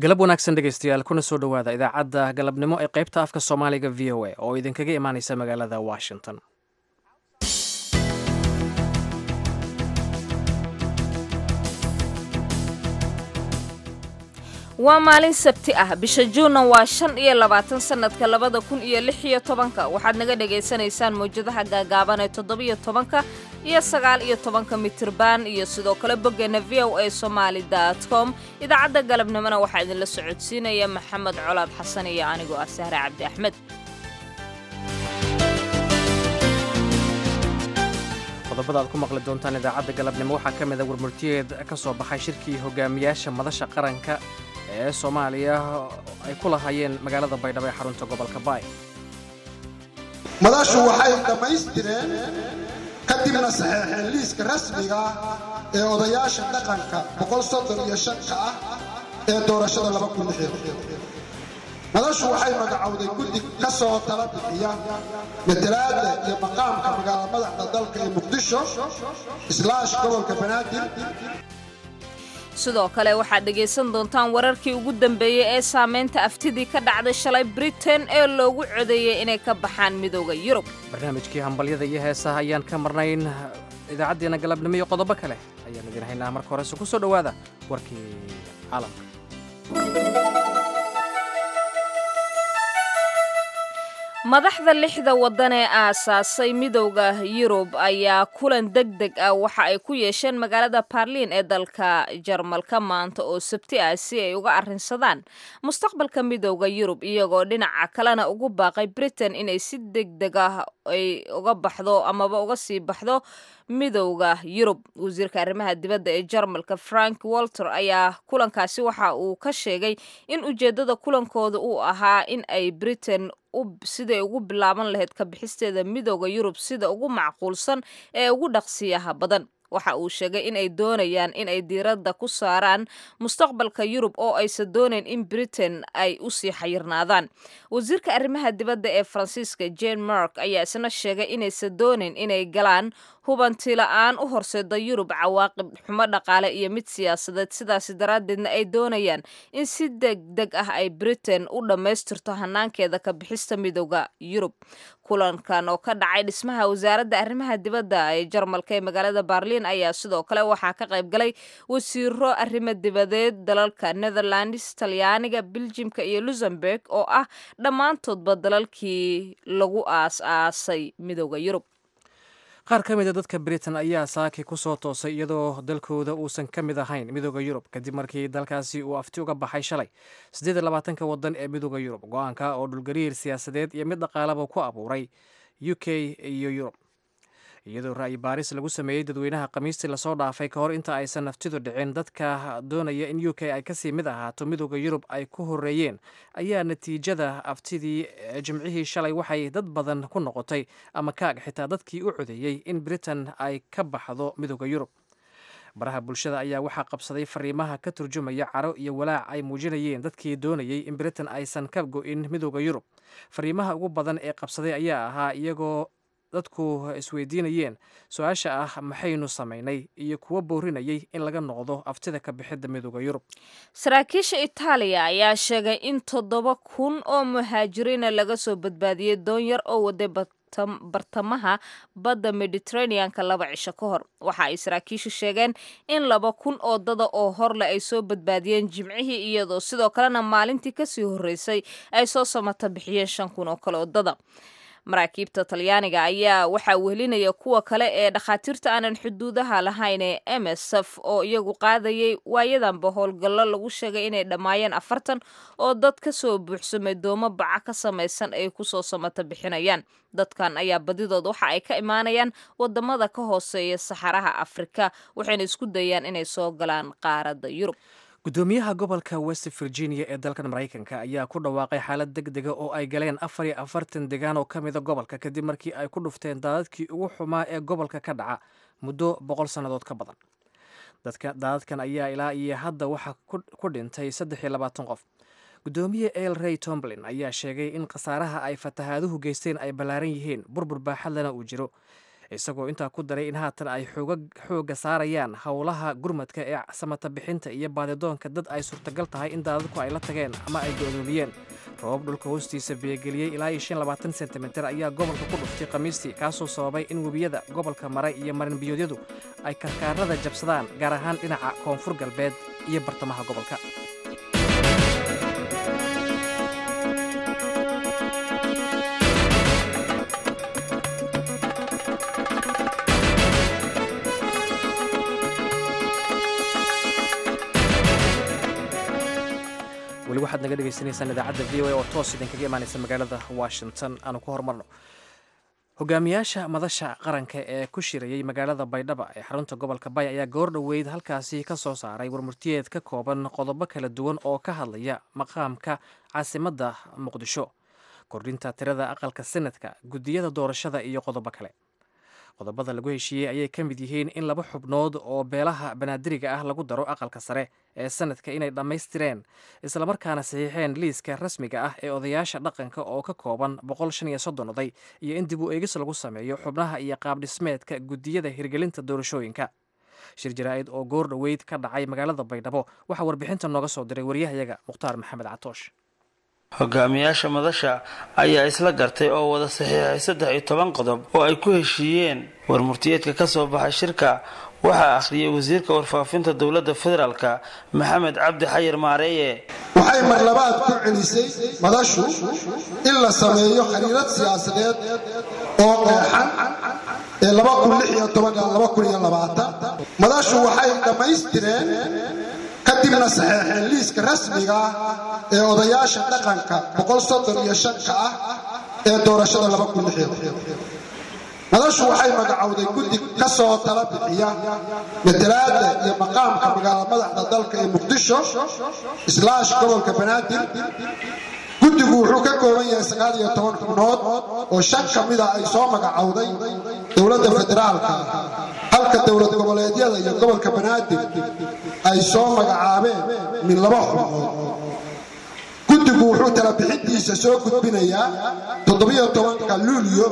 galab wanaagsan dhegaystayaal kuna soo dhowaada idaacadda galabnimo ee qaybta afka soomaaliga v o a oo idinkaga imaanaysa magaalada washington waa maalin sabti ah bisha juunna waa shan iyo labaatan sannadka labada kun iyo lix iyo tobanka waxaad naga dhagaysanaysaan mawjadaha gaagaaban ee toddobiyo tobanka iyo sagaal iyo tobanka mitirban iyo sidoo kale boggeena v o a somaali dot com idaacadda galabnimona waxaa idinla socodsiinaya maxamed colaad xasan iyo anigoo ah sahre cabdi axmed qodobada aad ku maqli doontaan idaacadda galabnimo waxaa ka mida warmurtiyeed ka soo baxay shirkii hogaamiyaasha madasha qaranka ee soomaaliya ay ku lahaayeen magaalada baydhabo ee xarunta gobolka baay madashu waxay dhammaystireen kadibna saxeexeen liiska rasmiga ee odayaasha dhaqanka boqolsoddoniyo shanka ah ee doorashada madashu waxay magacowday guddi ka soo tala bixiya matalaadda iyo maqaamka magaala madaxda dalka ee muqdisho islaash gobolka banaadir sidoo kale waxaad dhegaysan doontaan wararkii ugu dambeeyey ee saamaynta aftidii ka dhacday shalay britain ee loogu codeeyey inay ka baxaan midooda yurub barnaamijkii hambalyada iyo heesaha ayaan ka marnayn idaacaddeena galabnimo iyo qodobo kale ayaan idin haynaa marka horese ku soo dhowaada warkii caalamka madaxda lixda waddan ee aasaasay midowda yurub ayaa kulan deg deg ah waxa ay ku yeesheen magaalada baarliin ee dalka jarmalka maanta oo sabti ah si ay uga arrinsadaan mustaqbalka midowda yurub iyagoo dhinaca kalena ugu baaqay britain inay si deg deg ah ay uga baxdo amaba uga sii baxdo midowda yurub wasiirka arrimaha dibadda ee jarmalka frank walter ayaa kulankaasi waxa uu ka sheegay in ujeeddada kulankooda uu ahaa in ay britain siday ugu bilaaban lahayd ka bixisteeda midowda yurub sida ugu macquulsan ee ugu dhaqsiyaha badan waxa uu sheegay in ay doonayaan in ay diiradda ku saaraan mustaqbalka yurub oo aysan doonayn in britain ay u sii xayirnaadaan wasiirka arrimaha dibadda ee faransiiska jane mark ayaa isna sheegay inaysan doonayn inay galaan hubanti la-aan u horseeda yurub cawaaqib xumo dhaqaale iyo mid siyaasadeed sidaasi daraaddeedna ay doonayaan in si deg deg ah ay britain u dhammaystirto hanaankeeda ka bixista midowda yurub kulankan oo ka dhacay dhismaha wasaaradda arrimaha dibadda ee jarmalka ee magaalada baarliin ayaa sidoo kale waxaa ka qayb galay wasiiro arrimo dibadeed dalalka netherlands talyaaniga biljimka iyo luxemburg oo ah dhammaantoodba dalalkii lagu aas-aasay midowda yurub qaar ka mida dadka britain ayaa saaki ku soo toosay iyadoo dalkooda uusan ka mid ahayn midooda yurub kadib markii dalkaasi uu afti uga baxay shalay siddeed iyo labaatanka waddan ee midooda yurub go-aanka oo dhulgariir siyaasadeed iyo mid dhaqaalaba ku abuuray u k iyo yurub iyadoo ra'yi baaris lagu sameeyey dadweynaha khamiistii lasoo dhaafay ka hor inta aysan naftidu dhicin dadka doonaya in u k ay kasii mid ahaato midooda yurub ay ku horeeyeen ayaa natiijada aftidii jimcihii shalay waxay dad badan ku noqotay ama kaag xitaa dadkii u codeeyey in britain ay ka baxdo midooda yurub baraha bulshada ayaa waxaa qabsaday fariimaha ka turjumaya caro iyo walaac ay muujinayeen dadkii doonayey in britain aysan ka go-in midooda yurub fariimaha ugu badan ee qabsaday ayaa ahaa iyagoo dadku isweydiinayeen su-aasha ah maxaynu samaynay iyo kuwo boorinayay in laga noqdo aftida ka bixidda midooda yurub saraakiisha itaaliya ayaa sheegay in toddoba kun oo muhaajiriina laga soo badbaadiyey doon yar oo waday bartamaha badda mediteraneanka laba cisho ka hor waxa ay saraakiishu sheegeen in laba kun oo dada oo horleh ay soo badbaadiyeen jimcihii iyadoo sidoo kalena maalintii kasii horreysay ay soo samata bixiyeen shan kun oo kale oo dada maraakiibta talyaaniga ayaa waxaa wehelinaya kuwa kale ee dhakhaatiirta aanan xuduudaha lahayn ee m s f oo iyagu qaadayay waayadanba howlgallo lagu sheegay inay dhammaayeen afartan oo dad ka soo buuxsamay doomo baca ka samaysan ay kusoo samata bixinayaan dadkan ayaa badidood waxa ay ka imaanayaan wadamada ka hooseeya saxaraha afrika waxayna isku dayaan inay soo galaan qaaradda yurub guddoomiyaha gobolka west virginia ee dalkan maraykanka ayaa ku dhawaaqay xaalad deg dega oo ay galeen afar iyo afartan degaan oo ka mida gobolka kadib markii ay ku dhufteen daadadkii ugu xumaa ee gobolka ka dhaca muddo boqol sannadood ka badan daadadkan ayaa ilaa iyo hadda waxaa ku dhintay saddex iyo labaatan qof guddoomiye el rey tomblin ayaa sheegay in khasaaraha ay fatahaaduhu geysteen ay ballaaran yihiin burbur baaxadlana uu jiro isagoo intaa ku daray in haatan ay xooga saarayaan howlaha gurmadka ee samata bixinta iyo baadidoonka dad ay suurtagal tahay in daadadku ay la tageen ama ay go'doomiyeen roobab dhulka hoostiisa biyogeliyey ilaa iyo shan labaatan sentimitir ayaa gobolka ku dhuftay khamiistii kaasoo sababay in webiyada gobolka maray iyo marinbiyoodyadu ay karkaarada jabsadaan gaar ahaan dhinaca koonfur galbeed iyo bartamaha gobolka weli waxaad naga dhegaysanaysaan idaacadda v o a oo toos idinkaga imaanaysa magaalada washington aanu ku horumarno hogaamiyaasha madasha qaranka ee ku shirayey magaalada baydhaba ee xarunta gobolka bay ayaa goor dhoweyd halkaasi ka soo saaray warmurtiyeed ka kooban qodobo kala duwan oo ka hadlaya maqaamka caasimadda muqdisho kordhinta tirada aqalka senadka guddiyada doorashada iyo qodobo kale qodobada lagu heshiiyey ayay ka mid yihiin in laba xubnood oo beelaha banaadiriga ah lagu daro aqalka sare ee sanadka inay dhammaystireen islamarkaana saxiixeen liiska rasmiga ah ee odayaasha dhaqanka oo ka kooban boqol shan iyo soddon oday iyo in dib u eegis lagu sameeyo xubnaha iyo qaabdhismeedka guddiyada hirgelinta doorashooyinka shir jaraa'id oo goor dhoweyd ka dhacay magaalada baydhabo waxaa warbixinta nooga soo diray waryahayaga mukhtaar maxamed catoosh hogaamiyaasha madasha ayaa isla gartay oo wada saxiixay saddex iyo toban qodob oo ay ku heshiiyeen warmurtiyeedka ka soo baxay shirka waxaa akhriyay wasiirka warfaafinta dowladda federaalka maxamed cabdi xayir maareeye waxay marlabaad ku celisay madashu in la sameeyo khariirad siyaasadeed oo qeexan ee madashu waxay dhammaystireen kadibna saxeexeen liiska rasmiga ah ee odayaasha dhaqanka boqol soddon iyo shanka ah ee doorashada madashu waxay magacowday guddi ka soo tala bixiya matalaada iyo maqaamka magaala madaxda dalka ee muqdisho islaash gobolka banaadir guddigu wuxuu ka kooban yahay sagaal iyo toban xubnood oo shan ka mida ay soo magacowday dowladda federaalka halka dowlad goboleedyada iyo gobolka banaadir ay soo magacaabeen min laba xubnood guddigu wuxuu tala bixintiisa soo gudbinayaa toddobiyo tobanka luulyo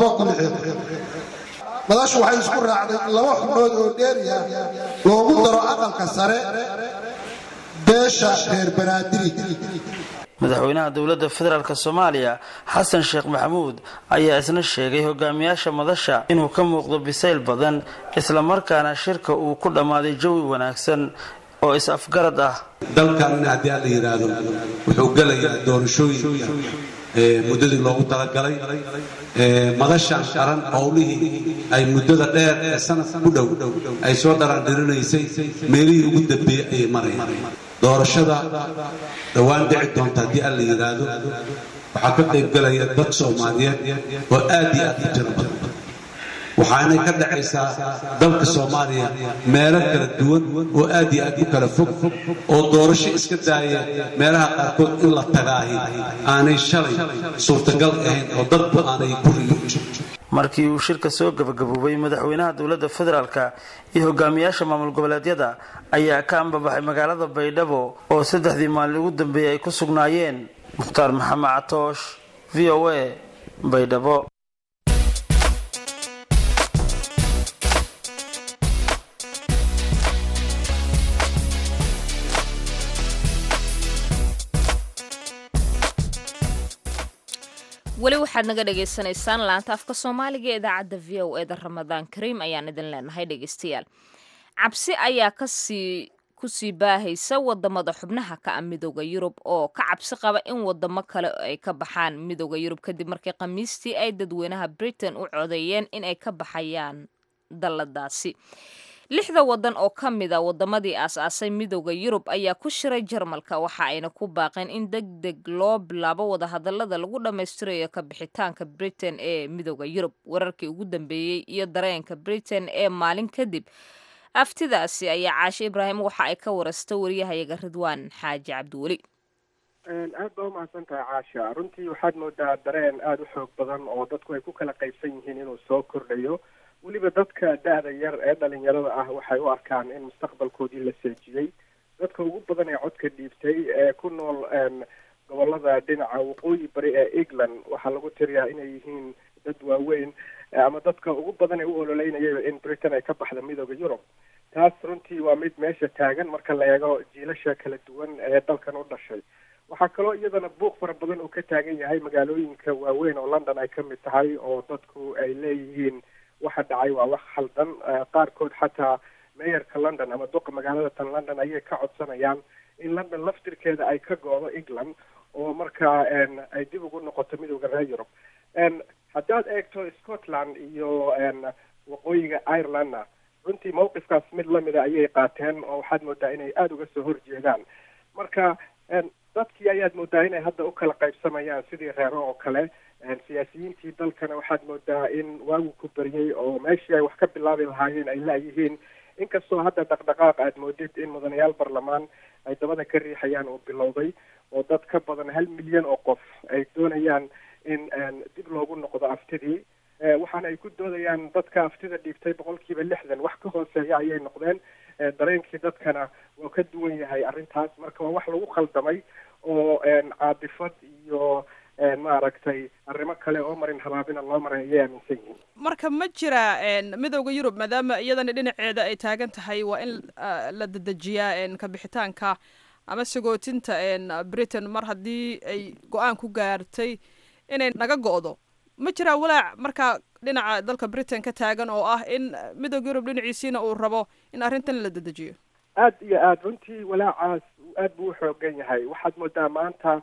madashu waxay isku raacday in laba xubnood oo dheeriya loogu daro aqalka sare beesha reer banaadiri madaxweynaha dowladda federaalk soomaaliya xasan sheekh maxamuud ayaa isna sheegay hogaamiyaasha madasha inuu ka muuqdo bisayl badan islamarkaana shirka uu ku dhammaaday jawi wanaagsan oo is-afgarad ah dalkan haddii aan la yidhaahdo wuxuu gelayaa doorashooyinka muddadii loogu talagalay madashan qaran howlihii ay muddada dheer ee sanadka ku dhow ay soo dharaandhirinaysay meelihii ugu dambeeyey ayay marayaan doorashada dhowaan dhici doonta haddii aan la yidhaahdo waxaa ka qayb galaya dad soomaaliyeed oo aad iyo aad u tiro badan waxaanay ka dhacaysaa dalka soomaaliya meelo kala duwan oo aad iyo aad u kala fog oo doorasho iska daaya meelaha qaarkood in la tagaahi aanay shalay suurtagal ahayn oo dadba aanay ku riyo markii uu shirka soo gabagaboobay madaxweynaha dowladda federaalka iyo hogaamiyaasha maamul goboleedyada ayaa ka ambabaxay magaalada baydhabo oo saddexdii maalin ugu dambeeyey ay ku sugnaayeen mukhtaar maxamed catoosh v o a baydhabo weli waxaad naga dhagaysanaysaan laanta afka soomaaliga ee idaacadda v o eda ramadaan kariim ayaan idin leenahay dhegaystayaal cabsi ayaa kasii kusii baahaysa wadamada xubnaha ka ah midooda yurub oo ka cabsi qaba in wadamo kale ay ka baxaan midooda yurub kadib markii khamiistii ay dadweynaha britain u codeeyeen in ay ka baxayaan dalladaasi lixda wadan oo ka mid a wadamadii aas-aasay midooda yurub ayaa ku shiray jarmalka waxa ayna ku baaqeen in deg deg loo bilaabo wadahadalada lagu dhammaystirayo ka bixitaanka britain ee midooda yurub wararkii ugu dambeeyey iyo dareenka britain ee maalin kadib aftidaasi ayaa caashe ibraahim waxa ay ka warasta wariyahayaga ridwaan xaaji cabdiweli aad baa umahadsan tahay caasha runtii waxaad moodaa dareen aada u xoog badan oo dadku ay ku kala qaybsan yihiin inuu soo kordhayo weliba dadka da-da yar ee dhalinyarada ah waxay u arkaan in mustaqbalkoodii la seejiyey dadka ugu badan ee codka dhiibtay ee ku nool gobolada dhinaca waqooyi bari ee england waxaa lagu tiriyaa inay yihiin dad waaweyn ama dadka ugu badan ee u ololeynayaba in britain ay ka baxda midooda yurub taas runtii waa mid meesha taagan marka la eego jiilasha kala duwan ee dalkan u dhashay waxaa kaloo iyadana buuq fara badan uu ka taagan yahay magaalooyinka waaweyn oo london ay ka mid tahay oo dadku ay leeyihiin waxa dhacay waa wax khaldan qaarkood xataa meeyarka london ama duqa magaalada tan london ayay ka codsanayaan in london laftirkeeda ay ka go-do england oo markaa ay dib ugu noqoto midooda reer yurub haddaad eegto scotland iyo waqooyiga irelandna runtii mawqifkaas mid lamida ayay qaateen oo waxaad moodaa inay aada uga soo horjeedaan marka dadkii ayaad moodaa inay hadda u kala qaybsamayaan sidii reero oo kale siyaasiyiintii dalkana waxaad moodaa in waagu ku baryay oo meeshii ay wax ka bilaabi lahaayeen ay laayihiin inkastoo hadda dhaqdhaqaaq aad moodid in mudanayaal barlamaan ay dabada ka riixayaan oo bilowday oo dad ka badan hal milyan oo qof ay doonayaan in dib loogu noqdo aftidii waxaana ay ku doodayaan dadka aftida dhiibtay boqolkiiba lixdan wax ka hooseeya ayay noqdeen dareenkii dadkana waa ka duwan yahay arrintaas marka waa wax lagu khaldamay oo caadifad iyo maaragtay arrimo kale oo marin habaabina loo maray ayay aaminsan yihiin marka ma jira midooda yurub maadaama iyadana dhinaceeda ay taagan tahay waa in la dedejiyaa kabixitaanka ama sagootinta britain mar haddii ay go-aan ku gaartay inay naga go-do ma jiraa walaac markaa dhinaca dalka britain ka taagan oo ah in midooda yurub dhinaciisiina uu rabo in arrintan la dedejiyo aada iyo aada runtii walaacaas aad buu u xoogan yahay waxaad moodaa maanta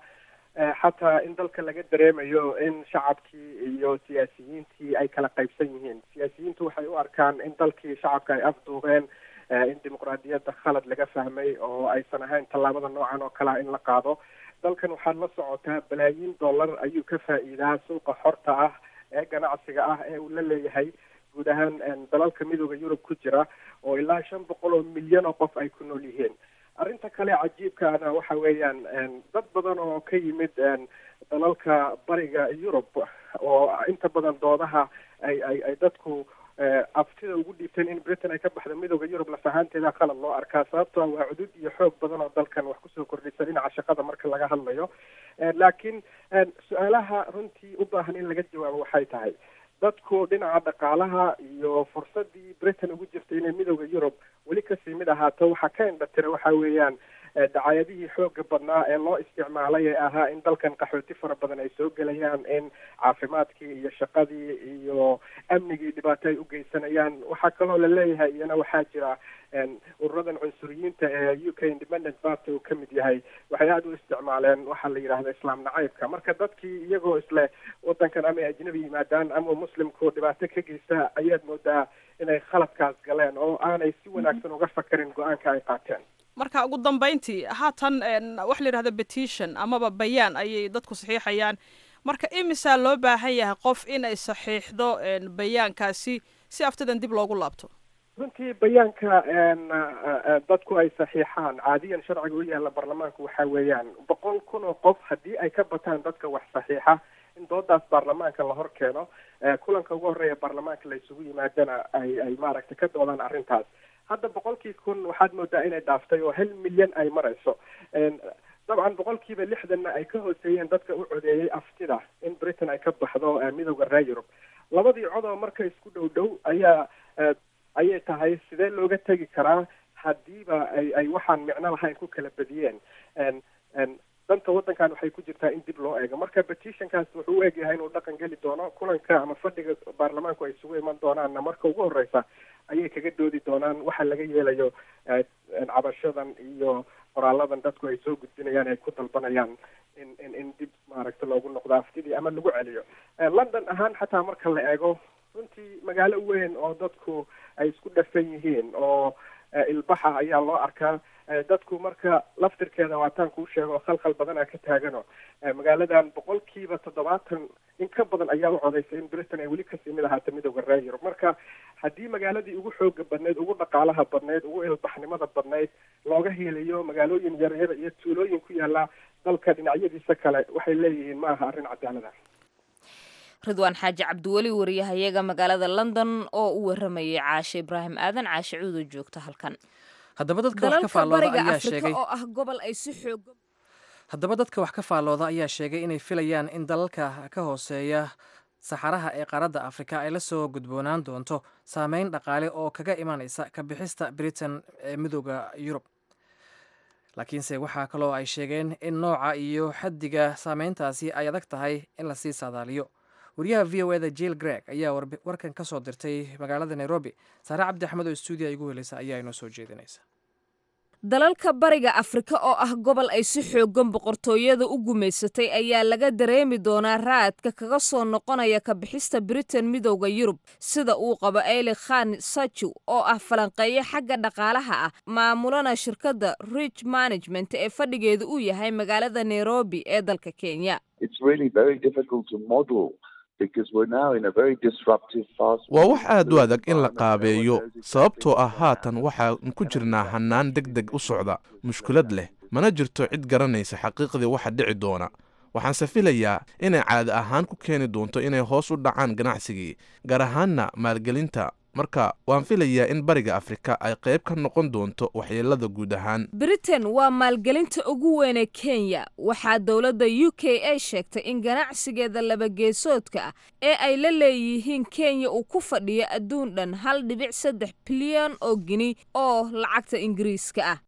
xataa in dalka laga dareemayo in shacabkii iyo siyaasiyiintii ay kala qaybsan yihiin siyaasiyiintu waxay u arkaan in dalkii shacabka ay afduubeen in dimuqraadiyadda khalad laga fahmay oo aysan ahayn tallaabada noocan oo kalea in la qaado dalkan waxaad la socotaa balaayiin dollar ayuu ka faa'iidaa suuqa xorta ah ee ganacsiga ah ee uu la leeyahay guud ahaan dalalka midooda yurub ku jira oo ilaa shan boqol oo milyan oo qof ay ku nool yihiin arrinta kale cajiibkaana waxa weeyaan dad badan oo ka yimid dalalka bariga yurub oo inta badan doodaha ay ay ay dadku aftida ugu dhiibteen in britain ay ka baxdo midooda yurub lafahaanteeda qalad loo arkaa sababtoo waa cudud iyo xoog badan oo dalkan wax kusoo kordhisa dhinaca shaqada marka laga hadlayo laakiin su-aalaha runtii u baahan in laga jawaabo waxay tahay dadku dhinaca dhaqaalaha iyo fursadii britain ugu jirtay inay midooda yurub weli kasii mid ahaato waxaa ka indhatira waxa weeyaan dacaayadihii xooga badnaa ee loo isticmaalay ee ahaa in dalkan qaxooti fara badan ay soo gelayaan in caafimaadkii iyo shaqadii iyo amnigii dhibaato ay u geysanayaan waxaa kaloo la leeyahay iyana waxaa jira ururadan cunsuriyiinta ee u k independent party uu ka mid yahay waxay aada u isticmaaleen waxaa la yidhahda islaam nacaybka marka dadkii iyagoo isle wadankan ama ay ajnabi yimaadaan ama muslimku dhibaato ka geysta ayaad moodaa inay khaladkaas galeen oo aanay si wanaagsan uga fakarin go-aanka ay qaateen marka ugu dambeyntii haatan waxa la yidhahda petition amaba bayaan ayay dadku saxiixayaan marka imisaa loo baahan yahay qof inay saxiixdo bayaankaasi si aftidan dib loogu laabto runtii bayaanka dadku ay saxiixaan caadiyan sharciga u yaalla baarlamaanku waxa weeyaan boqol kun oo qof haddii ay ka bataan dadka wax saxiixa in doodaas baarlamaanka la hor keeno kulanka ugu horreeya baarlamaanka la isugu yimaadana ay ay maaragtay ka doodaan arrintaas hadda boqolkii kun waxaad moodaa inay dhaaftay oo hal milyan ay marayso dabcan boqolkiiba lixdanna ay ka hooseeyeen dadka u codeeyey aftida in britain ay ka baxdo midooda reer yurub labadii codoo marka isku dhow dhow ayaa ayay tahay sidee looga tegi karaa haddiiba ay ay waxaan micno lahayn ku kala badiyeen danta waddankan waxay ku jirtaa in dib loo eego marka petitionkaas wuxuu u egyahay inuu dhaqan geli doono kulanka ama fadhiga baarlamaanku ay isugu iman doonaanna marka ugu horreysa ayay kaga doodi doonaan waxa laga yeelayo cabashadan iyo qoraaladan dadku ay soo gudbinayaan ay ku dalbanayaan in in in dib maaragta loogu noqdo aftidii ama lagu celiyo london ahaan xataa marka la eego runtii magaalo weyn oo dadku ay isku dhafan yihiin oo ilbaxa ayaa loo arkaa dadku marka laftirkeeda waataan kuu sheego khalkhal badanaa ka taagano magaaladan boqolkiiba toddobaatan in ka badan ayaa u codaysay in britain ay weli kasii mid ahaata midooda reer yurub marka haddii magaaladii ugu xooga badnayd ugu dhaqaalaha badnayd ugu ilbaxnimada badnayd looga helayo magaalooyin yaryar iyo tuulooyin ku yaala dalka dhinacyadiisa kale waxay leeyihiin ma aha arrin cadaalada ridwaan xaaji cabdiweli wariyahayaga magaalada london oo u waramayay caashe ibraahim aadan caashe cuudo joogta halkan haddaba dadka wax ka faallooda ayaa sheegay oo ah gobol ay si xoog haddaba dadka wax ka faallooda ayaa sheegay inay filayaan in dalalka ka hooseeya saxaraha ee qaaradda afrika ay la soo gudboonaan doonto saameyn dhaqaale oo kaga imanaysa ka bixista britain ee midooda yurub laakiinse waxaa kaloo ay sheegeen in nooca iyo xaddiga saameyntaasi ay adag tahay in lasii saadaaliyo wariyaha v o eda jill greg ayaa warkan ka soo dirtay magaalada nairobi saare cabdi axmed oo stuudiya igu heleysa ayaa inoo soo jeedinaysa dalalka bariga afrika oo ah gobol ay si xoogan boqortooyada u gumaysatay ayaa laga dareemi doonaa raadka kaga soo noqonaya ka bixista britain midowda yurub sida uu qabo eli khan saju oo ah falanqeeyo xagga dhaqaalaha ah maamulana shirkadda rich management ee fadhigeedu uu yahay magaalada nairobi ee dalka kenya waa wax aad u adag in la qaabeeyo sababtoo ah haatan waxaan ku jirnaa hannaan deg deg u socda mushkulad leh mana jirto cid garanaysa xaqiiqdii waxa dhici doona waxaanse filayaa inay caadi ahaan ku keeni doonto inay hoos u dhacaan ganacsigii gaar ahaanna maalgelinta marka waan filayaa in bariga afrika ay qayb ka noqon doonto waxyeelada guud ahaan britain waa maalgelinta ugu weyn ee kenya waxaa dowladda u k a sheegtay in ganacsigeeda labageesoodka ah ee ay la leeyihiin kenya uu ku fadhiyo adduun dhan hal dhibic saddex bilyan oo gini oo lacagta ingiriiska ah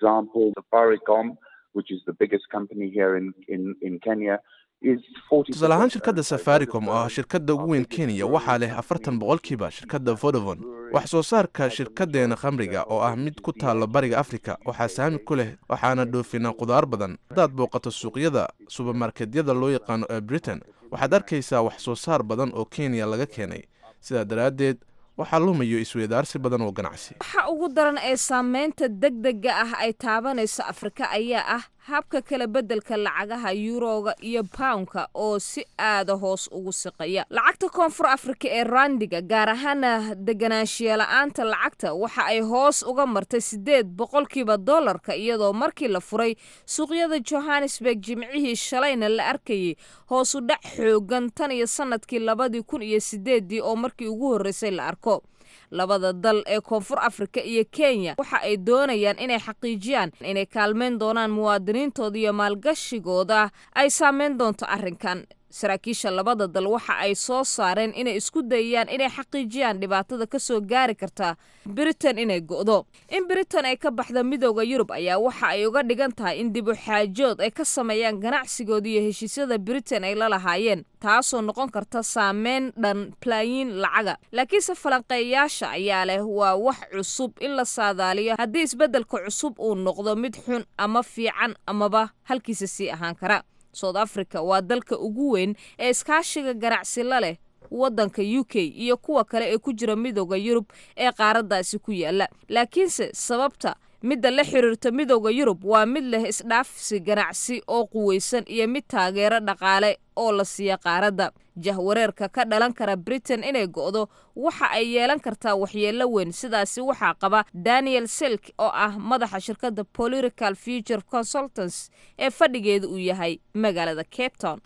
tusaale ahaan shirkadda safaricom oo ah shirkadda ugu weyn kenya waxaa leh afartan boqolkiiba shirkadda vodovon wax soo saarka shirkaddeena khamriga oo ah mid ku taalo bariga afrika waxaa saami ku leh waxaana dhoofinaa qudaar badan haddaad booqato suuqyada subermarketyada loo yaqaano ee britain waxaad arkaysaa wax soo saar badan oo kenya laga keenay sidaa daraaddeed waxaa lumayo isweydaarsi badan oo ganacsi waxa ugu daran ee saameynta degdega ah ay taabanayso afrika ayaa ah habka kala beddelka lacagaha yuroga iyo poundka oo si aada hoos ugu siqaya lacagta koonfur afrika ee randiga gaar ahaana deganaanshiyola-aanta lacagta waxa ay hoos uga martay siddeed boqolkiiba dollarka iyadoo markii la furay suuqyada johannesburg jimcihii shalayna la arkayay hoosu dhac xoogan tan iyo sanadkii labadii kun iyo sideeddii oo markii ugu horreysay la arko labada dal ee koonfur afrika iyo kenya waxa ay doonayaan inay xaqiijiyaan inay kaalmeyn doonaan muwaadiniintooda iyo maalgashigooda ay saameyn doonto arrinkan saraakiisha labada dal waxa ay soo saareen inay isku dayayaan inay xaqiijiyaan dhibaatada ka soo gaari karta britain inay go'do in britain ay ka baxda midooda yurub ayaa waxa ay uga dhigan tahay in dib u xaajood ay ka sameeyaan ganacsigooda iyo heshiisyada britain ay la lahaayeen taasoo noqon karta saameyn dhan balaayiin lacaga laakiinse falanqeeyaasha ayaa leh waa wax cusub in la saadaaliyo haddii isbeddelka cusub uu noqdo mid xun ama fiican amaba halkiisa sii ahaan kara south africa waa dalka ugu weyn ee iskaashiga ganacsi la leh waddanka u k iyo kuwa kale ee ku jira midooda yurub ee qaaraddaasi ku yaala laakiinse sababta midda la xiriirta midooda yurub waa mid leh isdhaafsi ganacsi oo quweysan iyo mid taageero dhaqaale oo la siiya qaaradda jahwareerka ka dhalan kara britain inay go'do waxa ay yeelan kartaa waxyeello weyn sidaasi waxaa qaba daniel silk oo ah madaxa shirkadda political future consultants ee fadhigeeda uu yahay magaalada cape town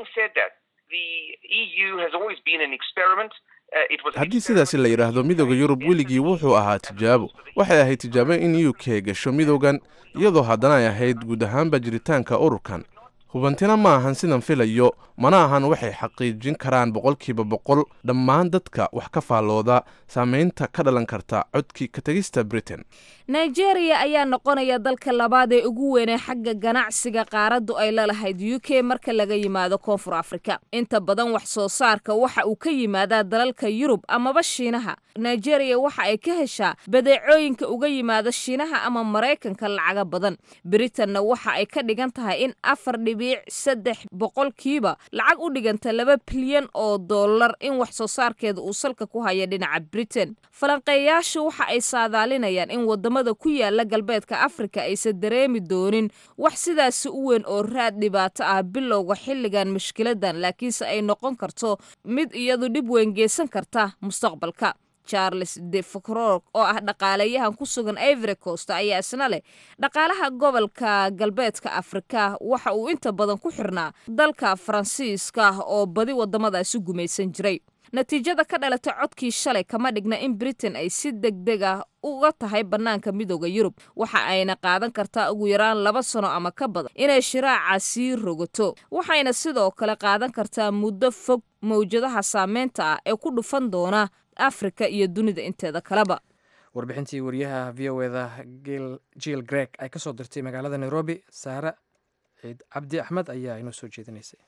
haddii sidaasi la yidhaahdo midooda yurub weligii wuxuu ahaa tijaabo waxay ahayd tijaabo in u k gasho midoogan iyadoo haddana ay ahayd guud ahaanba jiritaanka ururkan hubantina ma ahan sidan filayo mana ahan waxay xaqiijin karaan boqolkiiba boqol dhammaan dadka wax ka faallooda saameynta ka dhalan karta codkii ka tegista britain nigeria ayaa noqonaya dalka labaad ee ugu weynee xagga ganacsiga qaaraddu ay la lahayd u k marka laga yimaado koonfur afrika inta badan wax soo saarka waxa uu ka yimaadaa dalalka yurub amaba shiinaha nigeria waxa ay ka heshaa badeecooyinka uga yimaada shiinaha ama maraykanka lacaga badan britanna waxa ay ka dhigan tahay in afar dhibiic saddex boqolkiiba lacag u dhiganta laba bilyan oo dollar in wax soo saarkeeda uu salka ku haya dhinaca britain falanqeeyaashu waxa ay saadaalinayaan in wadamada ku yaala galbeedka afrika aysan dareemi doonin wax sidaasi u weyn oo raad dhibaato ah bilowga xilligan mushkiladan laakiinse ay noqon karto mid iyadu dhib weyn geysan karta mustaqbalka charles de fcror oo ah dhaqaaleyahan ku sugan ivory coast ayaa isna leh dhaqaalaha gobolka galbeedka afrika waxa uu inta badan ku xirnaa dalka faransiiska oo badi wadamadaasi gumaysan jiray natiijada ka dhalatay codkii shalay kama dhigna in britain ay si degdeg ah uga tahay bannaanka midooda yurub waxa ayna qaadan kartaa ugu yaraan laba sano ama ka badan inay shiraaca sii rogato waxayna sidoo kale qaadan kartaa muddo fog mawjadaha saameynta ah ee ku dhufan doona afrika iyo dunida inteeda kaleba warbixintii wariyaha v o eda jiil greg ay ka soo dirtay magaalada nairobi saare ciid cabdi axmed ayaa inoo soo jeedinaysay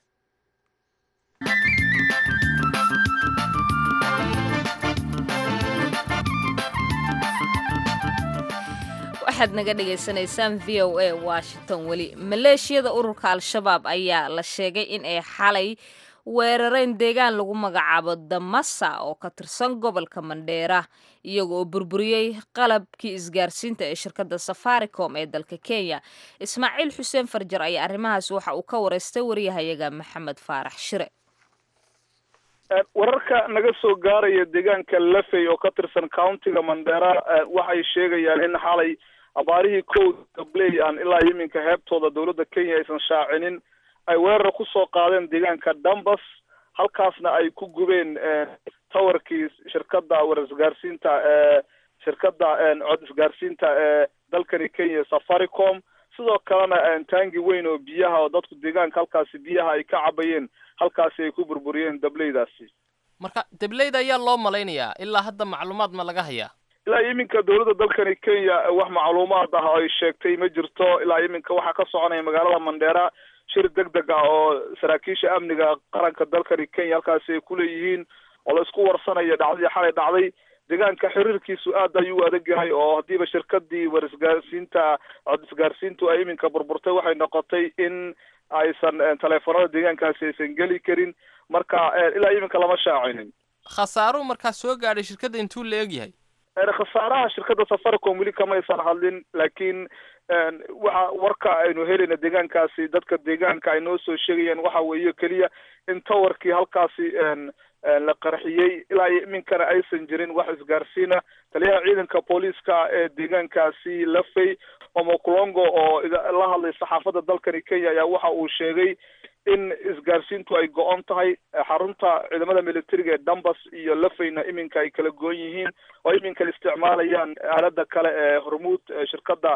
waxaad naga dhagaysanaysaan v o a washington weli maleeshiyada ururka al-shabaab ayaa la sheegay in ay xalay weerareen deegaan lagu magacaabo damasa oo ka tirsan gobolka mandheera iyaga oo burburiyey qalabkii isgaarsiinta ee shirkadda safaricom ee dalka kenya ismaaciil xuseen farjar ayaa arrimahaas waxa uu ka wareystay wariyahayaga maxamed faarax shire wararka naga soo gaaraya deegaanka lafey oo ka tirsan countiga mandheera waxay sheegayaan in xalay abaarihii kow gabley aan ilaa iminka heebtooda dowladda kenya aysan shaacinin ay weerar kusoo qaadeen deegaanka dambas halkaasna ay ku gubeen towerkii shirkadda war isgaarsiinta ee shirkadda cod isgaarsiinta ee dalkani kenya safaricom sidoo kalena taangi weyn oo biyaha oo dadku deegaanka halkaasi biyaha ay ka cabayeen halkaasi ay ku burburiyeen dableydaasi marka dableyda ayaa loo malaynayaa ilaa hadda macluumaad ma laga hayaa ilaa iminka dowladda dalkani kenya wax macluumaad ah ay sheegtay ma jirto ilaa iminka waxaa ka soconaya magaalada mandheera shir deg deg ah oo saraakiisha amniga qaranka dalkani kenya halkaasi ay kuleeyihiin oo la isku warsanaya dhacdadii xalay dhacday deegaanka xiriirkiisu aad ayuu adag yahay oo haddiiba shirkadii war isgaarsiinta cod isgaarsiintu ay iminka burburtay waxay noqotay in aysan taleefanada deegaankaasi aysan geli karin marka ilaa iminka lama shaacinin khasaaruhu markaa soo gaadhay shirkadda intuu la eg yahay khasaaraha shirkadda safaricom weli kamaysan hadlin laakiin waxa warka aynu helayna deegaankaasi dadka deegaanka ay noo soo sheegayaan waxa weeye keliya in towerkii halkaasi la qarxiyey ilaa iminkana aysan jirin wax isgaarsiina taliyaha ciidanka booliiska ee deegaankaasi lafey omokulongo oo la hadlay saxaafadda dalkani kenya ayaa waxa uu sheegay in isgaarsiintu ay go-on tahay xarunta ciidamada militariga ee dambas iyo lafeyna iminka ay kala goon yihiin oo iminka isticmaalayaan aalada kale ee hormuud shirkadda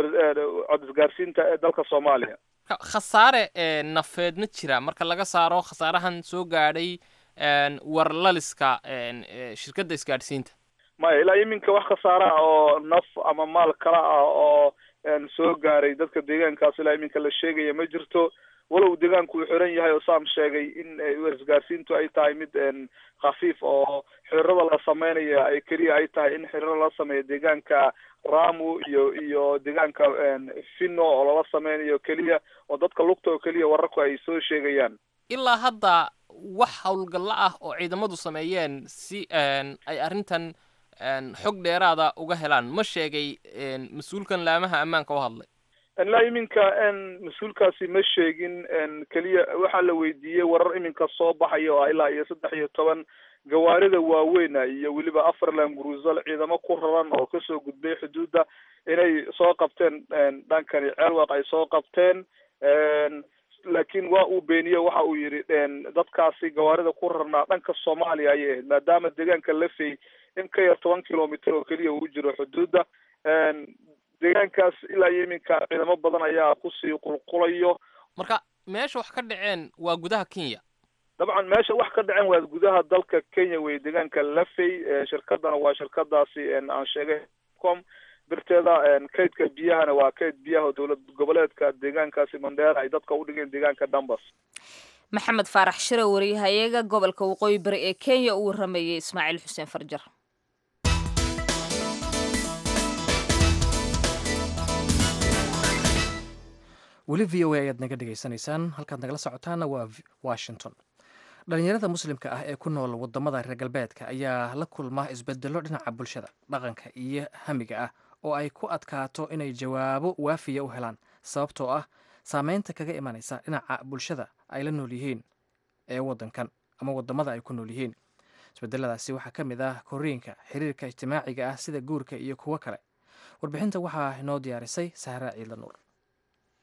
cod isgaarsiinta ee dalka soomaaliya khasaare nafeed ma jira marka laga saaro khasaarahan soo gaadhay warlaliska shirkadda isgaadhsiinta maya ilaa iminka wax khasaare ah oo naf ama maal kala ah oo soo gaaray dadka deegaankaas ilaa iminka la sheegaya ma jirto walow deegaanku uu xiran yahay oo saam sheegay in isgaarsiintu ay tahay mid khafiif oo xiriirada la sameynaya ay keliya ay tahay in xiriiro la sameeyo deegaanka ramu iyo iyo deegaanka fino oo lala sameynayo keliya oo dadka lugta oo keliya wararku ay soo sheegayaan ilaa hadda wax howlgallo ah oo ciidamadu sameeyeen si ay arrintan xog dheeraada uga helaan ma sheegay mas-uulkan laamaha ammaanka u hadlay ilaa iminka mas-uulkaasi ma sheegin keliya waxaa la weydiiyey warar iminka soo baxaya oo ah ilaa iyo saddex iyo toban gawaarida waaweyna iyo weliba afarland grusal ciidamo ku raran oo kasoo gudbay xuduudda inay soo qabteen dhankani ceelwaq ay soo qabteen laakiin waa uu beeniye waxa uu yidhi dadkaasi gawaarida ku rarnaa dhanka soomaaliya ayay ahayd maadaama deegaanka lafey in ka yar toban kilomitr oo keliya uu jiro xuduudda deegaankaas ilaa iyo iminka ciidamo badan ayaa kusii qulqulayo marka meesha wax ka dhaceen waa gudaha kenya dabcan meesha wax ka dhaceen waa gudaha dalka kenya wey deegaanka lafey shirkadana waa shirkadaasi aan sheegay com birteeda kaydka biyahana waa kayd biyaha dowlad goboleedka deegaankaasi mandheera ay dadka udhigeen deegaanka dambas maxamed faarax shire wariyahayaga gobolka waqooyi bari ee kenya uu waramayey ismaaciil xuseen farjar weli v o a ayaad naga dhegaysanaysaan halkaad nagala socotaana waa washington dhalinyarada muslimka ah ee ku nool wadamada reer galbeedka ayaa la kulma isbedelo dhinaca bulshada dhaqanka iyo hamiga ah oo ay ku adkaato inay jawaabo waafiya u helaan sababtoo ah saameynta kaga imanaysa dhinaca bulshada ay la nool yihiin ee wadankan ama wadamada ay ku nool yihiin isbedeladaasi waxaa ka mid ah koriinka xiriirka ijtimaaciga ah sida guurka iyo kuwo kale warbixinta waxaa inoo diyaarisay sahra ciidla nuur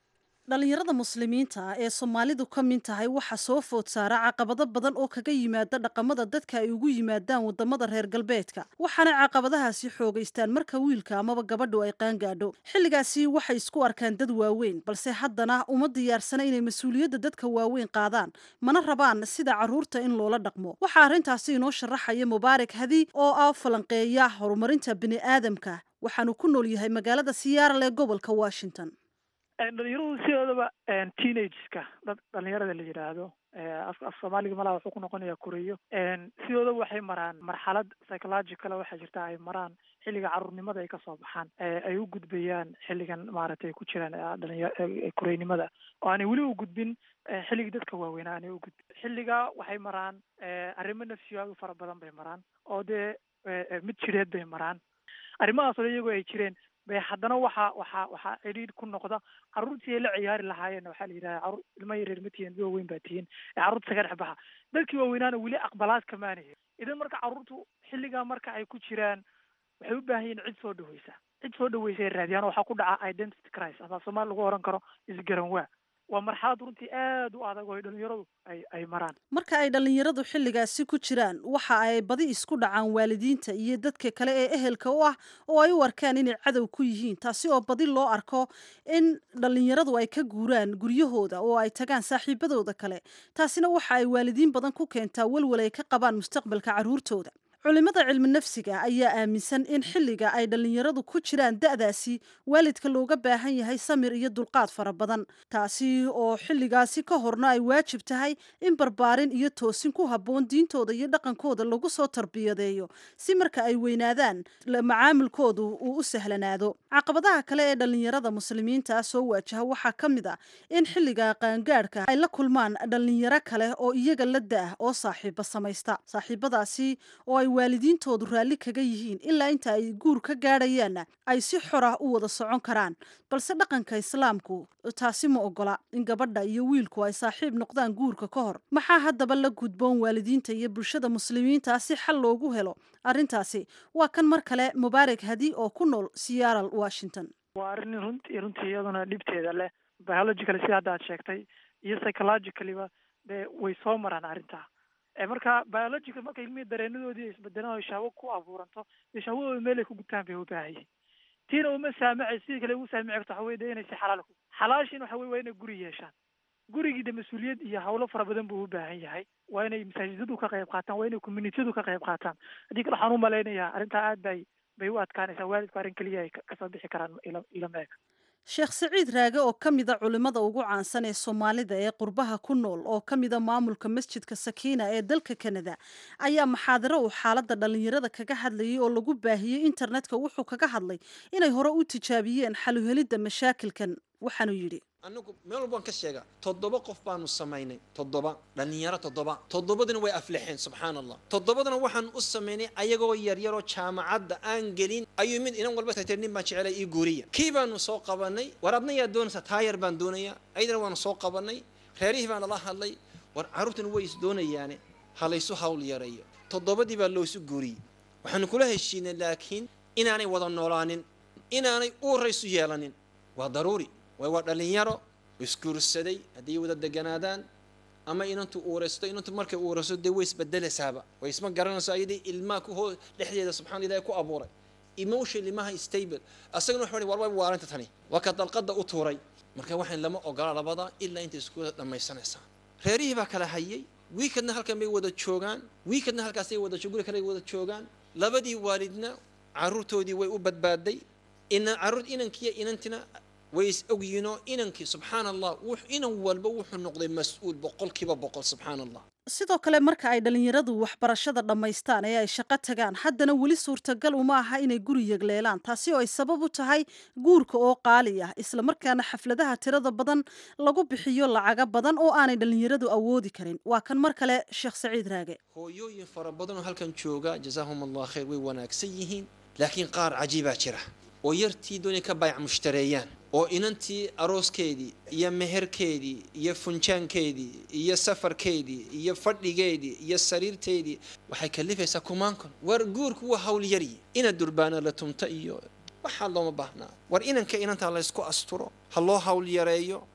dhallinyarada muslimiinta ah ee soomaalidu ka mid tahay waxaa soo food saara caqabado badan oo kaga yimaada dhaqamada dadka ay ugu yimaadaan wadamada reer galbeedka waxaana caqabadahaasi xoogaystaan marka wiilka amaba gabadhu ay qaangaadho xilligaasi waxay isku arkaan dad waaweyn balse haddana uma diyaarsana inay mas-uuliyadda dadka waaweyn qaadaan mana rabaan sida carruurta in loola dhaqmo waxaa arrintaasi inoo sharaxaya mubaarak hadi oo ah falanqeeya horumarinta bini'aadamka waxaanu ku nool yahay magaalada siyaaral ee gobolka washington dhalinyaradu sidoodaba teenageska dad dhalinyarada la yidhaahdo af af soomaaliga malaha wuxuu ku noqonayaa koreyo sidoodaba waxay maraan marxalad psychological waxaa jirta ay maraan xilliga carruurnimada ay kasoo baxaan ay u gudbayaan xilligan maaragtay ku jiraan dhalinya koreynimada oo aanay weli u gudbin xilligii dadka waaweynaa aanay u gudbin xilliga waxay maraan arrimo nafsiyaadu fara badan bay maraan oo dee mid jireed bay maraan arrimahaas oo iyagoo ay jireen bay haddana waxa waxa waxaa cidhiidh ku noqda carruurtii ay la ciyaari lahaayeen waxaa la yidhaha carruur ilma yareer ma tihiin dad waaweyn baa tihiin ee carruurta saga dhex baxa dadkii waaweynaana weli aqbalaad kamaanayo idan marka carruurtu xilligaa marka ay ku jiraan waxay u baahan yihin cid soo dhaweysa cid soo dhaweysa ay raadiyaan waxaa ku dhaca identity crisis ama soomaali lagu oran karo isgaran waa waa marxalad runtii aad u adag oo ay dhalinyaradu ay ay maraan marka ay dhallinyaradu xilligaasi ku jiraan waxa ay badi isku dhacaan waalidiinta iyo dadka kale ee ehelka u ah oo ay u arkaan inay cadow ku yihiin taasi oo badi loo arko in dhallinyaradu ay ka guuraan guryahooda oo ay tagaan saaxiibadooda kale taasina waxa ay waalidiin badan ku keentaa welwel ay ka qabaan mustaqbalka carruurtooda culimada cilmi nafsiga ayaa aaminsan in xilliga ay dhallinyaradu ku jiraan da'daasi waalidka looga baahan yahay samir iyo dulqaad fara badan taasi oo xilligaasi ka horna ay waajib tahay in barbaarin iyo toosin ku habboon diintooda iyo dhaqankooda lagu soo tarbiyadeeyo si marka ay weynaadaan macaamilkoodu uu u sahlanaado caqabadaha kale ee dhallinyarada muslimiinta soo waajaha waxaa ka mid a in xilliga qaangaadhka ay la kulmaan dhallinyaro kale oo iyaga la da-ah oo saaxiiba samaysta saaxiibadaasi oo ay waalidiintoodu raalli kaga yihiin ilaa inta ay guur ka gaadhayaanna ay si xor ah u wada socon karaan balse dhaqanka islaamku taasi ma ogola in gabadha iyo wiilku ay saaxiib noqdaan guurka ka hor maxaa haddaba la gudboon waalidiinta iyo bulshada muslimiinta si xal loogu helo arrintaasi waa kan mar kale mubaarak hadi oo ku nool siyaaral washington waa arrin runtii runtii iyaduna dhibteeda leh biological sida hadda aad sheegtay iyo psychologicaliba dee way soo maraan arrintaa marka biological marka ilmihii dareenadoodii isbedelaan oo shahwo ku abuuranto dee shahwadooda meel ay ku gutaan bay u baahan yihin tiina uma saamacay sidii kale ugu saamici karto waxa weye de inay si xalaal ku xalaashiina waxa weye waa inay guri yeeshaan gurigii de mas-uuliyad iyo hawlo fara badan buu u baahan yahay waa inay masaajidadu ka qayb qaataan waa inay communitiyadu ka qayb qaataan haddii kale waxaan u malaynayaa arrintaa aad bay bay u adkaanaysaa waalidku arrin keliya ay kasoo bixi karaan ila ilama eg sheekh siciid raage oo ka mida culimmada ugu caansan ee soomaalida ee qurbaha ku nool oo ka mida maamulka masjidka sakiina ee dalka kanada ayaa maxaadaro uu xaaladda dhallinyarada kaga hadlayay oo lagu baahiyey internetka wuxuu kaga hadlay inay hore u tijaabiyeen xaluhelidda mashaakilkan waxaanuu yidhi anagu meel walbaan ka sheegaa toddoba qof baanu samaynay toddoba dhallinyaro toddoba toddobadina way aflixeen subxaan allah toddobadana waxaan u samaynay ayagoo yaryaroo jaamacadda aan gelin ayuu mid inan walba tir nin baan jecelay ii guuriya kii baanu soo qabanay war adna yaa doonaysaa taayar baan doonayaa ayadana waanu soo qabanay reerihii baan nala hadlay war carruurtan way is doonayaane ha laysu hawl yareeyo toddobadii baa loosu guuriyey waxaanu kula heshiinay laakiin inaanay wada noolaanin inaanay uuraysu yeelanin waa daruuri way waa dhallinyaro isguursaday hadday wada deganaadaan ama inantu uuraysto inantu markay uurayso dee way isbedelaysaaba way isma garanayso ayadii ilmaha ku hoo dhexdeeda subxana ilahi ku abuuray emotion ilmaha stable asagana waxa war way waarinta tani waa ka dalqada u tuuray marka waxaan lama ogola labada ilaa intay isku dhammaysanaysaa reerihii baa kala hayay wiikadna halkan bay wada joogaan wiikadna halkaasay wada guri kale wada joogaan labadii waalidna caruurtoodii way u badbaaday ina caruur inankiiyo inantina way is ogyiinoo inankii subxaan allah inan walba wuxuu noqday mas-uul boqolkiiba boqol subxaan allah sidoo kale marka ay dhallinyaradu waxbarashada dhammaystaan ee ay shaqo tagaan haddana weli suurtagal uma aha inay guri yegleelaan taasi oo ay sabab u tahay guurka oo qaali ah islamarkaana xafladaha tirada badan lagu bixiyo lacaga badan oo aanay dhallinyaradu awoodi karin waa kan mar kale sheekh saciid raage hooyooyin fara badan oo halkan jooga jazaahum allah khayr way wanaagsan yihiin laakiin qaar cajiibaa jira oo yartii doonay ka baayac mushtareeyaan oo inantii arooskeedii iyo meherkeedii iyo funjaankeedii iyo safarkeedii iyo fadhigeedii iyo sariirteedii waxay kalifaysaa kumaankon war guurku waa hawl yaryi ina durbaana la tumta iyo waxaa looma baahnaa war inanka inantaa laysku asturo ha loo hawl yareeyo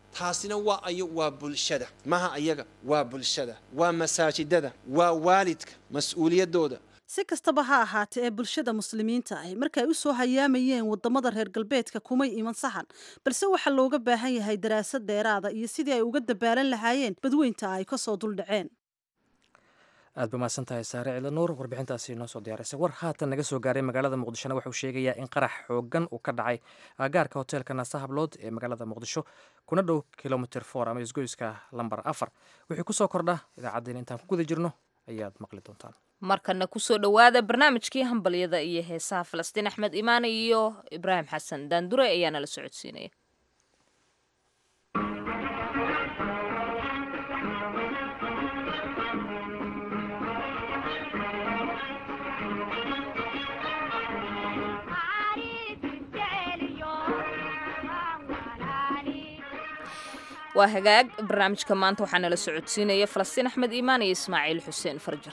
taasina waa ayo waa bulshada maha ayaga waa bulshada waa masaajidada waa waalidka mas-uuliyaddooda si kastaba ha ahaatee ee bulshada muslimiinta ahi markay u soo hayaamayeen wadamada reer galbeedka kumay iman sahan balse waxaa looga baahan yahay daraasad dheeraada iyo sidii ay uga dabaalan lahaayeen badweynta ay kasoo duldhaceen aad ba mahadsan tahay saare cila nuur warbixintaasi noo soo diyaarisay war haatan naga soo gaaray magaalada muqdishona wuxuu sheegayaa in qarax xoogan uu ka dhacay agaarka hoteelka naasa hablood ee magaalada muqdisho kuna dhow kilomitr for ama isgoyska lambar afar wixii kusoo kordha idaacaddeen intaan ku guda jirno ayaad maqli doontaan markana kusoo dhowaada barnaamijkii hambalyada iyo heesaha falastiin axmed imaane iyo ibraahim xasan daandure ayaa nala socodsiinaya waa hagaag barnaamijka maanta waxaa nala socodsiinaya falastiin axmed iimaan iyo ismaaciil xuseen farjar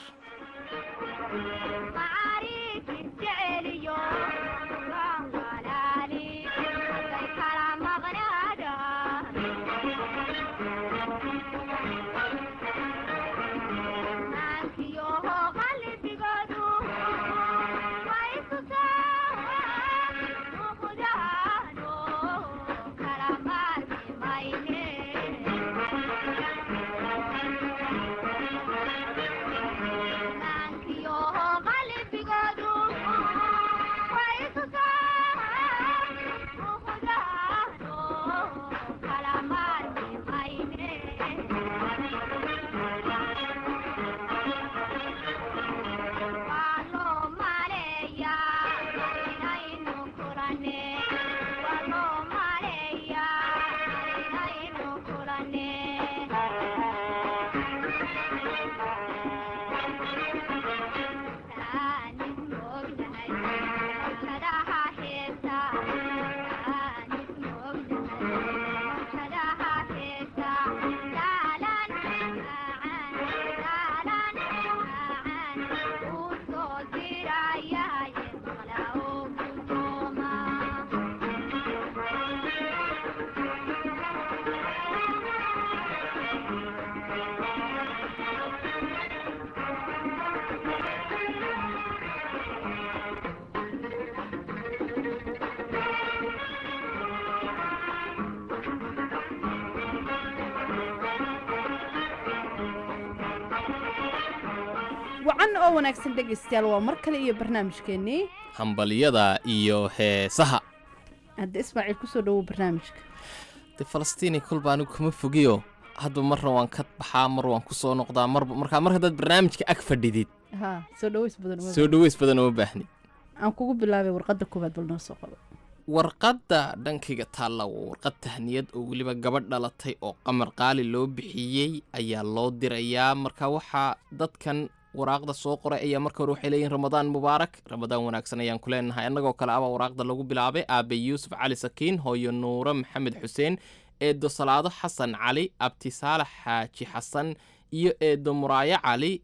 wacan oo wanaagsan dhegaystayaal waa mar kale iyo barnaamijkeennii hambalyada iyo heesaha hadda ismaaciil kusoo dhowow barnaamijka de falastiini kolba anigu kama fogiyo hadba marna waan ka baxaa mar waan ku soo noqdaa marba markaa mar haddaad barnaamijka ag fadhidid ha soo dhaweys badan uma soo dhaweys badan uma baahni aan kugu bilaabay warqadda koowaad bal noo soo qabo warqadda dhankayga taalla waa warqad tahniyad oo weliba gabadh dhalatay oo qamar qaali loo bixiyey ayaa loo dirayaa marka waxaa dadkan waraaqda soo qoray ayaa marka hore waxay leeyihin ramadaan mubaarak ramadaan wanaagsan ayaan ku leenahay annagoo kale abaa waraaqda lagu bilaabay aabe yuusuf cali sakiin hooyo nuure maxamed xuseen eedo salaado xasan cali abti saalax xaaji xasan iyo eedo muraayo cali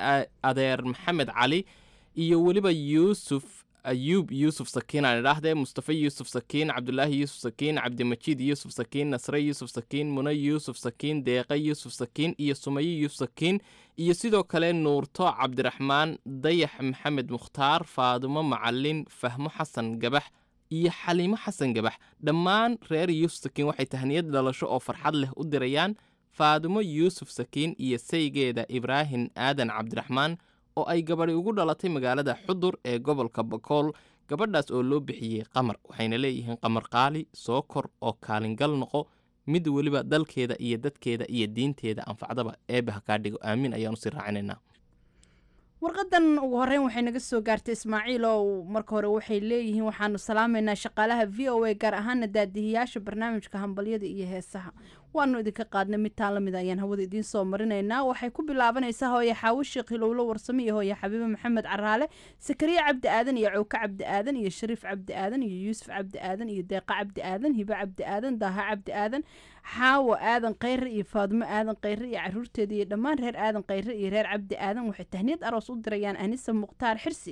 adeer maxamed cali iyo weliba yuusuf ayuub yuusuf sakiin aan idhaahdee mustafa yuusuf sakiin cabdulaahi yuusuf sakiin cabdimajiid yuusuf sakiin nasre yuusuf sakiin mune yuusuf sakiin deeqe yuusuf sakiin iyo sumaye yuusuf sakiin iyo sidoo kale nuurto cabdiraxmaan dayax maxamed mukhtaar faadumo macalin fahmo xasan gabax iyo xaliimo xasan gabax dhammaan reer yuusuf sakiin waxay tahniyad dhalasho oo farxad leh u dirayaan faadumo yuusuf sakiin iyo saygeeda ibraahim aadan cabdiraxmaan oo ay gabadhi ugu dhalatay magaalada xudur ee gobolka bakool gabadhaas oo loo bixiyey qamar waxayna leeyihiin qamar qaali soo kor oo kaalingal noqo mid weliba dalkeeda iyo dadkeeda iyo diinteeda anfacdaba eebbe ha kaa dhigo aamin ayaanu sii raacinaynaa warqadan ugu horeyn waxay naga soo gaartay ismaaciil oo marka hore waxay leeyihiin waxaanu salaamaynaa shaqaalaha v o a gaar ahaana daadihiyaasha barnaamijka hambalyada iyo heesaha waanu idinka qaadnay mid taan lamid ayaan hawada idiin soo marinaynaa waxay ku bilaabanaysaa hooye xaawo sheekh hilowlo warsame iyo hooye xabiibe maxamed caraale sakariya cabdi aadan iyo cowke cabdi aadan iyo shariif cabdi aadan iyo yuusuf cabdi aadan iyo deeqa cabdi aadan hibe cabdi aadan daaha cabdi aadan xaawo aadan khayre iyo faadimo aadan khayre iyo caruurteeda iyo dhammaan reer aadan khayre iyo reer cabdi aadan waxay tahniyad aroos u dirayaan anisa mukhtaar xirsi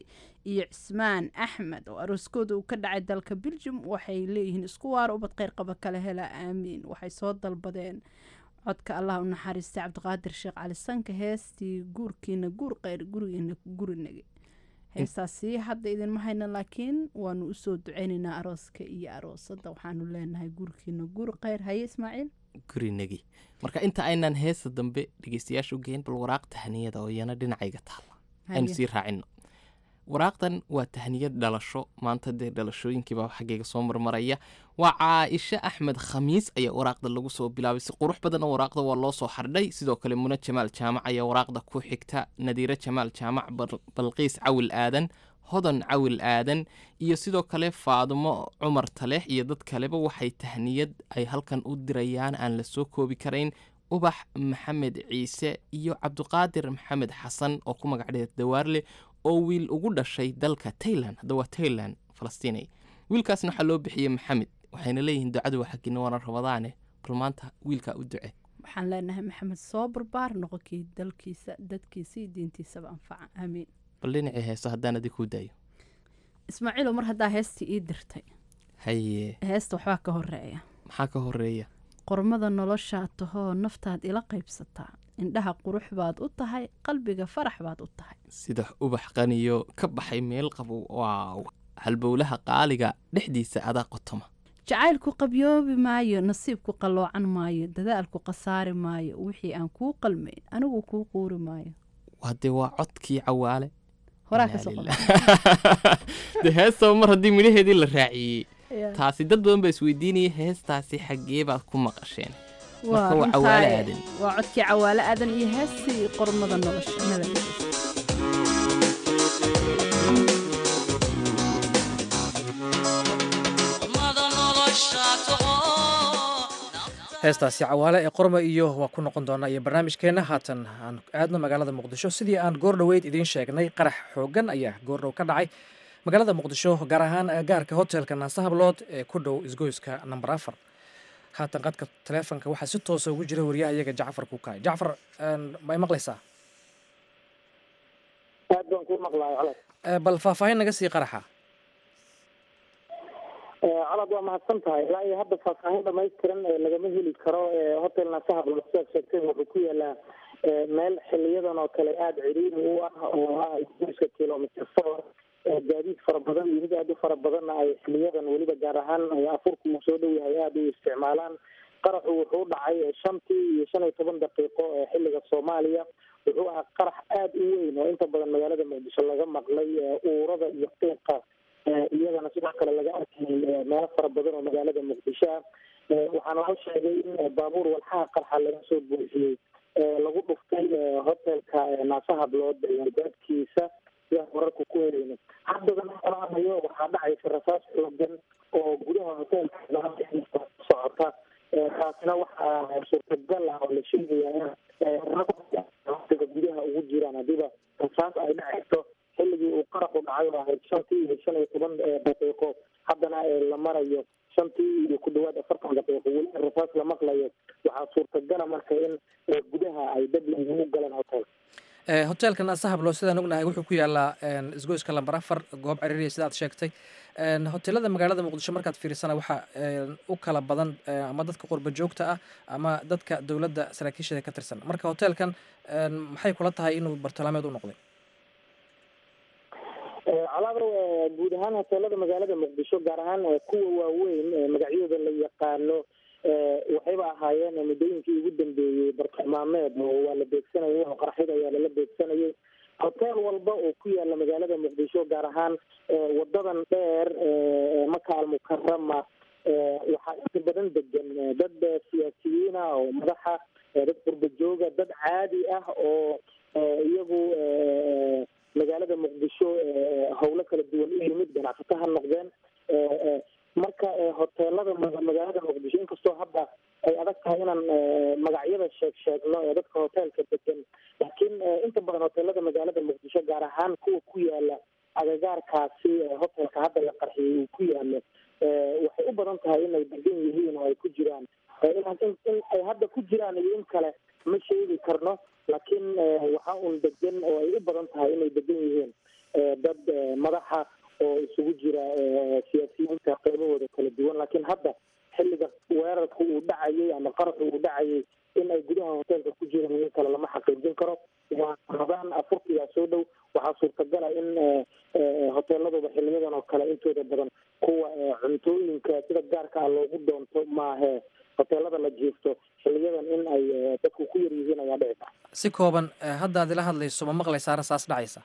iyo cismaan axmed oo arooskooda uu ka dhacay dalka beljum waxay leeyihiin isku waar ubad kheyr qaba kale hela aamiin waxay soo dalbadeen codka allah u naxariistay cabdiqaadir sheekh cali sanka heestii guurkiina guur kheyr gurigiina gurinage heestaasi hadda idinma hayna laakiin waanu usoo duceynaynaa arooska iyo aroosada waxaanu leenahay guurkiina guur kheyr haye ismaaciil gurinagi marka inta aynaan heesa dambe dhegeystayaasha u geyn bal waraaq tahniyada oo iyana dhinacayga taalla aynu Haye. sii raacino waraaqdan waa tahniyad dhalasho maanta dee dhalashooyinkiibaa xaggayga soo marmaraya waa caaisha axmed khamiis ayaa waraaqda lagu soo bilaabay si qurux badan oo waraaqda waa loo soo xardhay sidoo kale muna jamaal jaamac ayaa waraaqda ku xigta nadiire jamaal jaamac Bal- balqiis cawil aadan hodan cawil aadan iyo sidoo kale faadumo cumar taleex iyo dad kaleba waxay tahniyad ay halkan u dirayaan aan la soo koobi karayn ubax maxamed ciise iyo cabdiqaadir maxamed xasan oo ku magac dheer dawaarle oo wiil ugu dhashay dalka tailand hadda waa tailand falastiinay wiilkaasna waxaa loo bixiyey maxamed waxayna leeyihiin ducadu waa xaggiina waana rabadaane bal maanta wiilkaa u duce waxaan leenahay maxamed soo barbaar noqonkii dalkiisa dadkiisa iyo diintiisaba anfaca aamiin bal dhinacii heeso haddaan adi kuu daayo ismaaciilow mar haddaa heestii ii dirtay haye heesta waxbaa ka horeeya maxaa ka horeeya qormada noloshaa tahoo naftaad ila qaybsataa indhaha qurux baad u tahay qalbiga farax baad u tahay sida ubax qaniyo ka baxay meel qabow waaw halbowlaha qaaliga dhexdiisa adaa qotoma jacaylku qabyoobi maayo nasiibku qalloocan maayo dadaalku khasaari maayo wixii aan kuu qalmayn anigu kuu quuri maayo waa dee waa codkii cawaale horaa Inaa kasoo lillaah. dee heestaba mar haddii midhaheedii la raaciyey Yeah. taasi dad badan baa isweydiinaya heestaasi xaggee baad ku maqasheen marka waa cawaale aadan waa codkii cawaale aadan iyo heestii qormada nolosha nabadgelyo heestaasi cawaale ee qorma iyo waa ku noqon doonaa iyo barnaamijkeenna haatan aan aadno magaalada muqdisho sidii aan goor dhoweyd idiin sheegnay qarax xoogan ayaa goordhow ka dhacay magaalada muqdisho gaar ahaan gaarka hotelka naasahablood ee ku dhow isgoyska namber afar haatan qadka taleefonka waxaa si toosa ugu jira wariyaha iyaga jacfar kukaay jacfar may maqlaysaa aad baan ku maqlaay calad Eh, bal faahfaahin naga sii qaraxa calad waa mahadsan tahay ilaa iyo hadda faahfaahin dhamaystiran ee lagama heli karo ee hotel nasaha sidaad sheegtay wuxuu ku yaalaa ee meel xiliyadan oo kale aada ciriiri u ah oo ah isgoyska kilomitr four ee gaadiid fara badan iyo mid aada u fara badanna ay xiliyadan weliba gaar ahaan ay afurku uu soo dhow yahay aada u isticmaalaan qaraxu wuxuu dhacay shantii iyo shan iyo toban daqiiqo ee xiliga soomaaliya wuxuu ahaa qarax aada u weyn oo inta badan magaalada muqdisho laga maqlay ee uurada iyo qiiqa ee iyadana sidoo kale laga arkayay ee meelo fara badan oo magaalada muqdisho ah ee waxaana loo sheegay in ee baabuur walxaha qarxa laga soo buuxiyey ee lagu dhuftay ee hotelka ee naasahablood ee albaabkiisa sidaan wararku ku helayno haddadan salaamayo waxaa dhacaysa rasaas xoogan oo gudaha hotelka ku socota ee taasina waxaa suurtagal ah oo la sheegaya in gudaha ugu jiraan hadiiba rasaas ay dhacayso xilligii uu qaraxu dhacay oo ahayd shantii iyo shan iyo toban daqiiqo haddana la marayo shantii iyo ku dhawaad afartan daqiiqo weli rasaas la maqlayo waxaa suurtagala marka in gudaha ay dad ugu galeen hotelka Eh, hotelka naasahablo sidaan ognahay wuxuu ku yaalaa een, isgoyska lambar afar goob ciriiriya sida aad sheegtay Een, hoteelada magaalada muqdisho markaad fiirisana waxaa een, u kala badan eh, ama dadka qurba joogta ah ama dadka dowladda saraakiisheeda ka tirsan marka hotelkan een, maxay kula tahay inuu bartilmaameed u noqday calaabro guud ahaan hoteelada magaalada muqdisho gaar ahaan eh, kuwa waaweyn ee magacyadooda la yaqaano eh, waxayba ahaayeen muddooyinkii ugu dambeeyey bartilmaameed oo waa la beegsanayay oo qaraxyada ayaa lala beegsanayay hotel walba oo ku yaala magaalada muqdisho gaar ahaan eh, wadadan dheer ee maka almukarama eh, waxaa inta badan degan eh, dad eh, siyaasiyiin ah oo madaxa eh, dad qurba jooga dad caadi ah oo eh, iyagu eh, magaalada muqdisho eh, howlo kala duwan u yimid ganacsato ha noqdeen eh, eh, marka eh, hoteelada ma- magaalada muqdisho inkastoo hadda ay adag tahay inaan eh, magacyada sheeg sheegno ee dadka hoteelka degan laakiin eh, inta badan hoteelada magaalada muqdisho gaar ahaan kuwa ku yaala agagaarkaasi eh, hotelka hadda la qarxiyay uu ku yaalo eh, waxay u badan tahay inay degan yihiin oo ay ku jiraan Eh, inaan in in ay hadda ku jiraan iyo in kale ma sheegi karno laakiin eh, waxaa un degan oo ay u badan tahay inay degan yihiin eh, dad madaxa oo isugu jira siyaasiyiinta qaybahooda kala duwan laakiin hadda xilliga weerarka uu dhacayay ama qaraxu uu dhacayay in ay gudaha hoteelka ku jiraan in kale lama xaqiijin karo waa ramadaan afurkiyaa soo dhow waxaa suurtagala in hoteeladuba xiliyadan oo kale intooda badan kuwa cuntooyinka sida gaarka ah loogu doonto maahe hoteelada la jiifto xiliyadan in ay dadku ku yar yihiin ayaa dhici kara si kooban hadda ad ila hadlayso ma maqlaysaa rasaas dhacaysa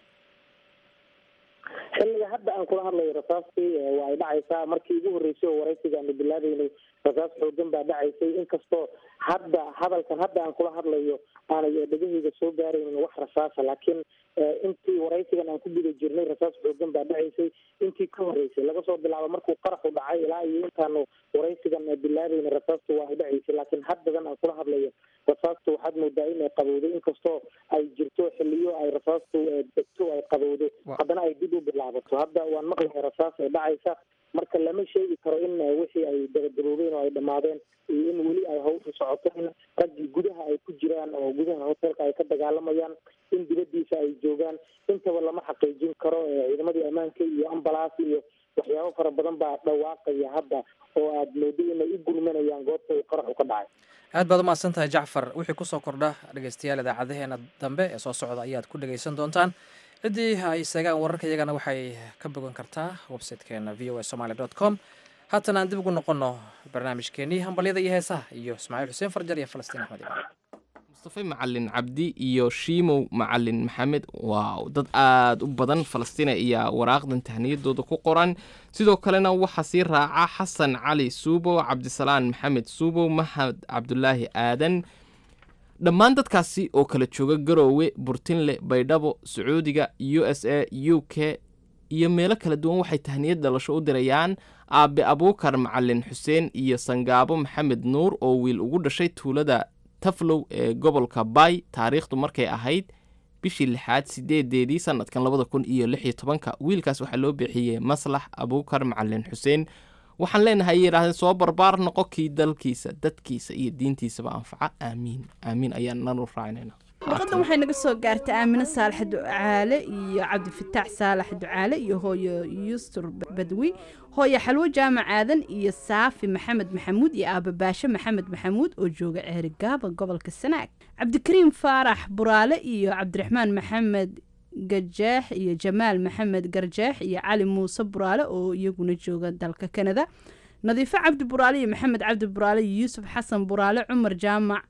xilliga hadda aan kula hadlayo rasaastii waa ay dhacaysaa markii ugu horreysay oo waraysiga aanu bilaabeynay rasaas xoogan baa dhacaysay inkastoo hadda hadalkan hadda aan kula hadlayo aanay dhegahayga soo gaaraynin wax rasaasa laakiin intii waraysigan aan ku guda jirnay rasaas xoogan baa dhacaysay intii ka horreysay laga soo bilaabo markuu qaraxu dhacay ilaa iyo intaanu waraysigan bilaabeynay rasaastu waa ay dhacaysay laakiin haddadan aan kula hadlayo rasaastu waxaad moodaa in ay qabowday inkastoo ay jirto xiliyo ay rasaastu degto ay qabowdo haddana ay dib u bilaabato hadda waan maqlaya rasaas ay dhacaysa marka lama sheegi karo in wixii ay dabagaboobeen oo ay dhammaadeen iyo in weli ay hawsha socoto in raggii gudaha ay ku jiraan oo gudaha hoteelka ay ka dagaalamayaan in dibadiisa ay joogaan intaba lama xaqiijin karo ciidamadii ammaanka iyo ambalaas iyo waxyaabo fara badan baa dhawaaqaya hadda oo aad moodo inay u gurmanayaan goobta uu qaraxu ka dhacay aad baad umahadsan tahay jacfar wixii kusoo kordha dhegeystayaal idaacadaheena dambe ee soo socda ayaad ku dhegeysan doontaan ciddii ay seegaan wararka iyagana waxay ka bogan kartaa websitekeena v o a somaly dot com haatan aan dib ugu noqonno barnaamijkeenii hambalyada iyo heesaha iyo ismaaciil xuseen farjar iyo falastiin axmed imaan mustafe macalin cabdi iyo shiimow macalin maxamed waa dad aada u badan falastina ayaa waraaqdan tahniyadooda ku qoran sidoo kalena waxaa sii raaca xasan cali suubow cabdisalaan maxamed suubow maxamed cabdulaahi aadan dhammaan dadkaasi oo kala jooga garoowe burtinle baydhabo sacuudiga u s a u k iyo meelo kala duwan waxay tahniyad dhalasho u dirayaan aabe abuukar macalin xuseen iyo sangaabo maxamed nuur oo wiil ugu dhashay tuulada taflow ee gobolka bay taariikhdu markay ahayd bishii lixaad sideedeedii sanadkan labada kun iyo lix iyo tobanka wiilkaas waxaa loo bixiyey maslax abuukar macalin xuseen waxaan leenahay ay yidhaahdeen soo barbaar noqo kii dalkiisa dadkiisa iyo diintiisaba anfaca aamiin aamiin ayaan nanu raacinayna warqadan waxay naga soo gaartay aamine saalax ducaale iyo cabdifataax saalax ducaale iyo hooyo yustur badwi hooyo xalwo jaamac aadan iyo saafi maxamed maxamuud iyo aababaashe maxamed maxamuud oo jooga ceerigaaba gobolka sanaag cabdikariim faarax buraale iyo cabdiraxmaan maxamed gajeex iyo jamaal maxamed garjeex iyo cali muuse buraale oo iyaguna jooga dalka kanada nadiifo cabdi buraale iyo maxamed cabdi buraale iyo yuusuf xasan buraale cumar jaamac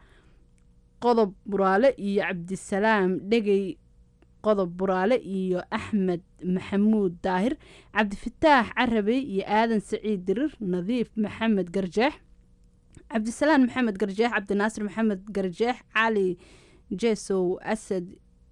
qodob buraale iyo cabdisalaam dhegey qodob buraale iyo axmed maxamuud daahir cabdifataax carabey iyo aadan saciid dirir nadiif maxamed garjeex cabdisalaan maxamed garjeex cabdinaasir maxamed garjeex cali jesow asad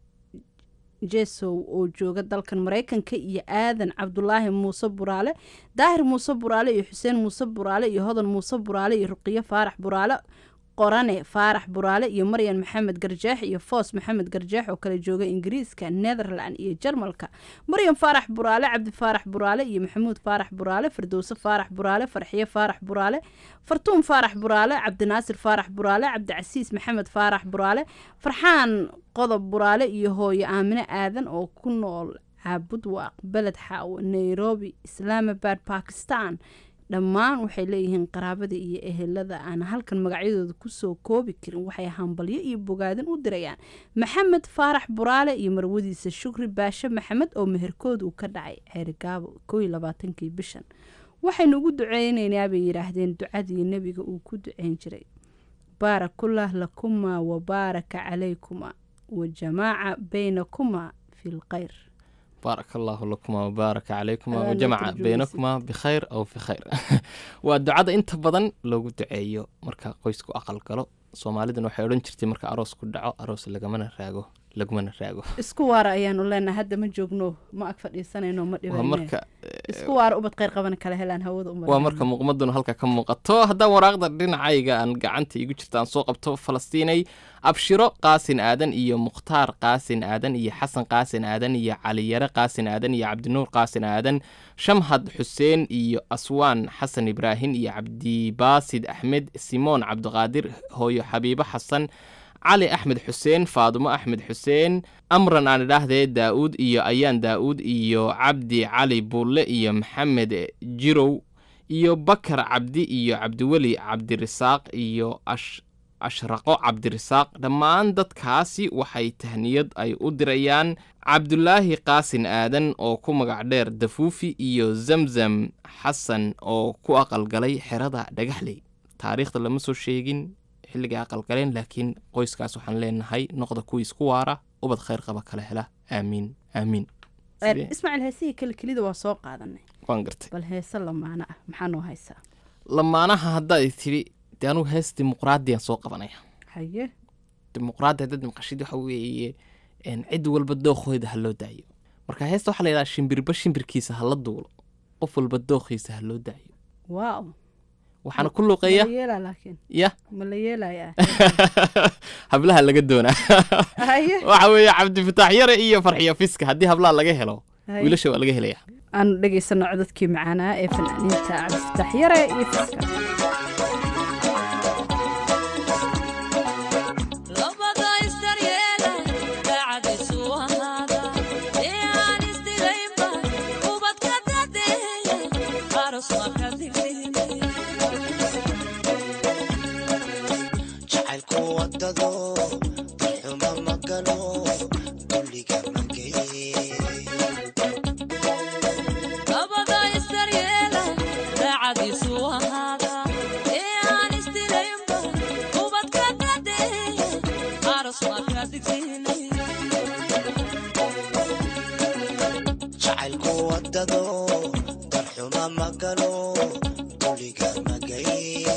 jesow oo jooga dalkan mareykanka iyo aadan cabdulaahi muuse buraale daahir muuse buraale iyo xuseen muuse buraale iyo hodan muuse buraale iyo ruqiyo faarax buraale qorane faarax buraale iyo maryan maxamed garjeex iyo foos maxamed garjeex oo kala jooga ingiriiska netherland iyo jarmalka maryan faarax buraale cabdi faarax buraale iyo maxamuud faarax buraale firdowse faarax buraale farxiye faarax buraale fartuun faarax buraale cabdinaasir faarax buraale cabdicasiis maxamed faarax buraale farxaan qodob buraale iyo hooyo aamine aadan oo ku nool caabud waaq beled xaawo nairobi islaamabad bakistan dhammaan waxay leeyihiin qaraabada iyo ehelada aan halkan magacyadooda kusoo koobi karin waxay hambalyo iyo bogaadin u dirayaan maxamed faarax buraale iyo marwadiisa shukri baashe maxamed oo meherkood uu ka dhacay ceerigaabo koo iyo labaatankii bishan waxaynu ugu duceyneynaa bay yidhaahdeen ducadii nebiga uu ku duceyn jiray baarakullah lakuma wabaaraka calaykumaa wa jamaaca baynakumaa fi lkhayr baarak allahu lakuma wabaaraka calaykum Adaa wajamaca la baynakuma bikhayr aw fi khayr waa ducada inta badan loogu duceeyo marka qoysku aqal galo soomaalidana waxay odhan jirtay marka aroos ku dhaco aroos lagamana raago lagumana raago isku waara ayaanu leenahay hadda ma joogno ma ag fadhiisanayno ma waa dhibayne marka isku waara ubad kheyr qabana kala helaan hawada u waa marka muuqmaduna halka ka muuqato haddaan waraaqda dhinacayga aan gacanta igu jirta aan soo qabto falastiinay abshiro qaasin aadan iyo mukhtaar qaasin aadan iyo xasan qaasin aadan iyo caliyare qaasin aadan iyo cabdinuur qaasin aadan shamhad xuseen iyo aswaan xasan ibraahim iyo cabdibaasid axmed simoon cabdiqaadir hooyo xabiibo xasan cali axmed xuseen faadumo axmed xuseen amran aan idhaahdee daa'uud iyo ayaan daa'uud iyo cabdi cali buulle iyo maxamed jirow iyo bakar cabdi iyo cabdiweli cabdirisaaq iyo ash ashraqo cabdirisaaq dhammaan dadkaasi waxay tahniyad ay u dirayaan cabdulaahi qaasin aadan oo ku magac dheer dafuufi iyo zamzam xasan oo ku aqalgalay xerada dhagaxley taariikhda lama soo sheegin xilligay aqalgaleen laakiin qoyskaas waxaan leenahay noqda kuwiis ku waara ubad khayr qaba kala hela aamiin aamiin Sidee? ismaaciil heesihii kale kelida waa soo qaadanay waan gartay bal heese lamaana ah maxaa noo haysaa lamaanaha haddaad tidhi dee anugu hees dimuqraadiyaan soo qabanaya haye dimuqraadi haddaad maqashid waxa weeye een, cid walba dookooda ha loo daayo marka heesta waxaa la yidhaha shimbirba shimbirkiisa ha la duulo qof walba dookhiisa ha loo daayo waaw waxaana ku luuqeeya ma la yeelaa laakiin ya ma la yeelayaa hablaha laga doonaa haye waxa weeye cabdifataax yare iyo farxiyo fiska haddii hablaha laga helo Haye. wiilasha waa laga helaya aanu dhegaysano codadkii macaanaa ee fanaaniinta cabdifatax yare iyo fiska jacaylku wadado xuma ma galo dulliga ma geye jacaylku wadado darxuma ma galo dulliga ma geye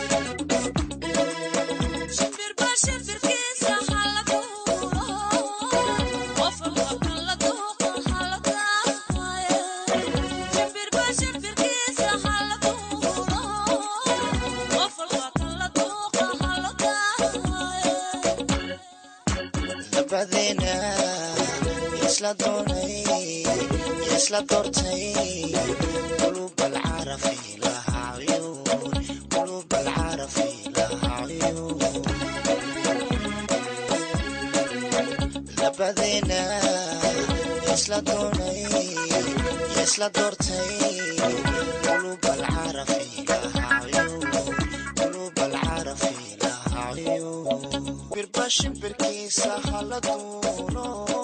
labadeena isla doonay isla doortay qulub alcarafi laha cuyuun qulub alcarafi laha cuyuun labadeena isla doonay isla doortay qulub alcarafi laha cuyuun qulub alcarafi laha cuyuun birba shimbirkiisa hala duulo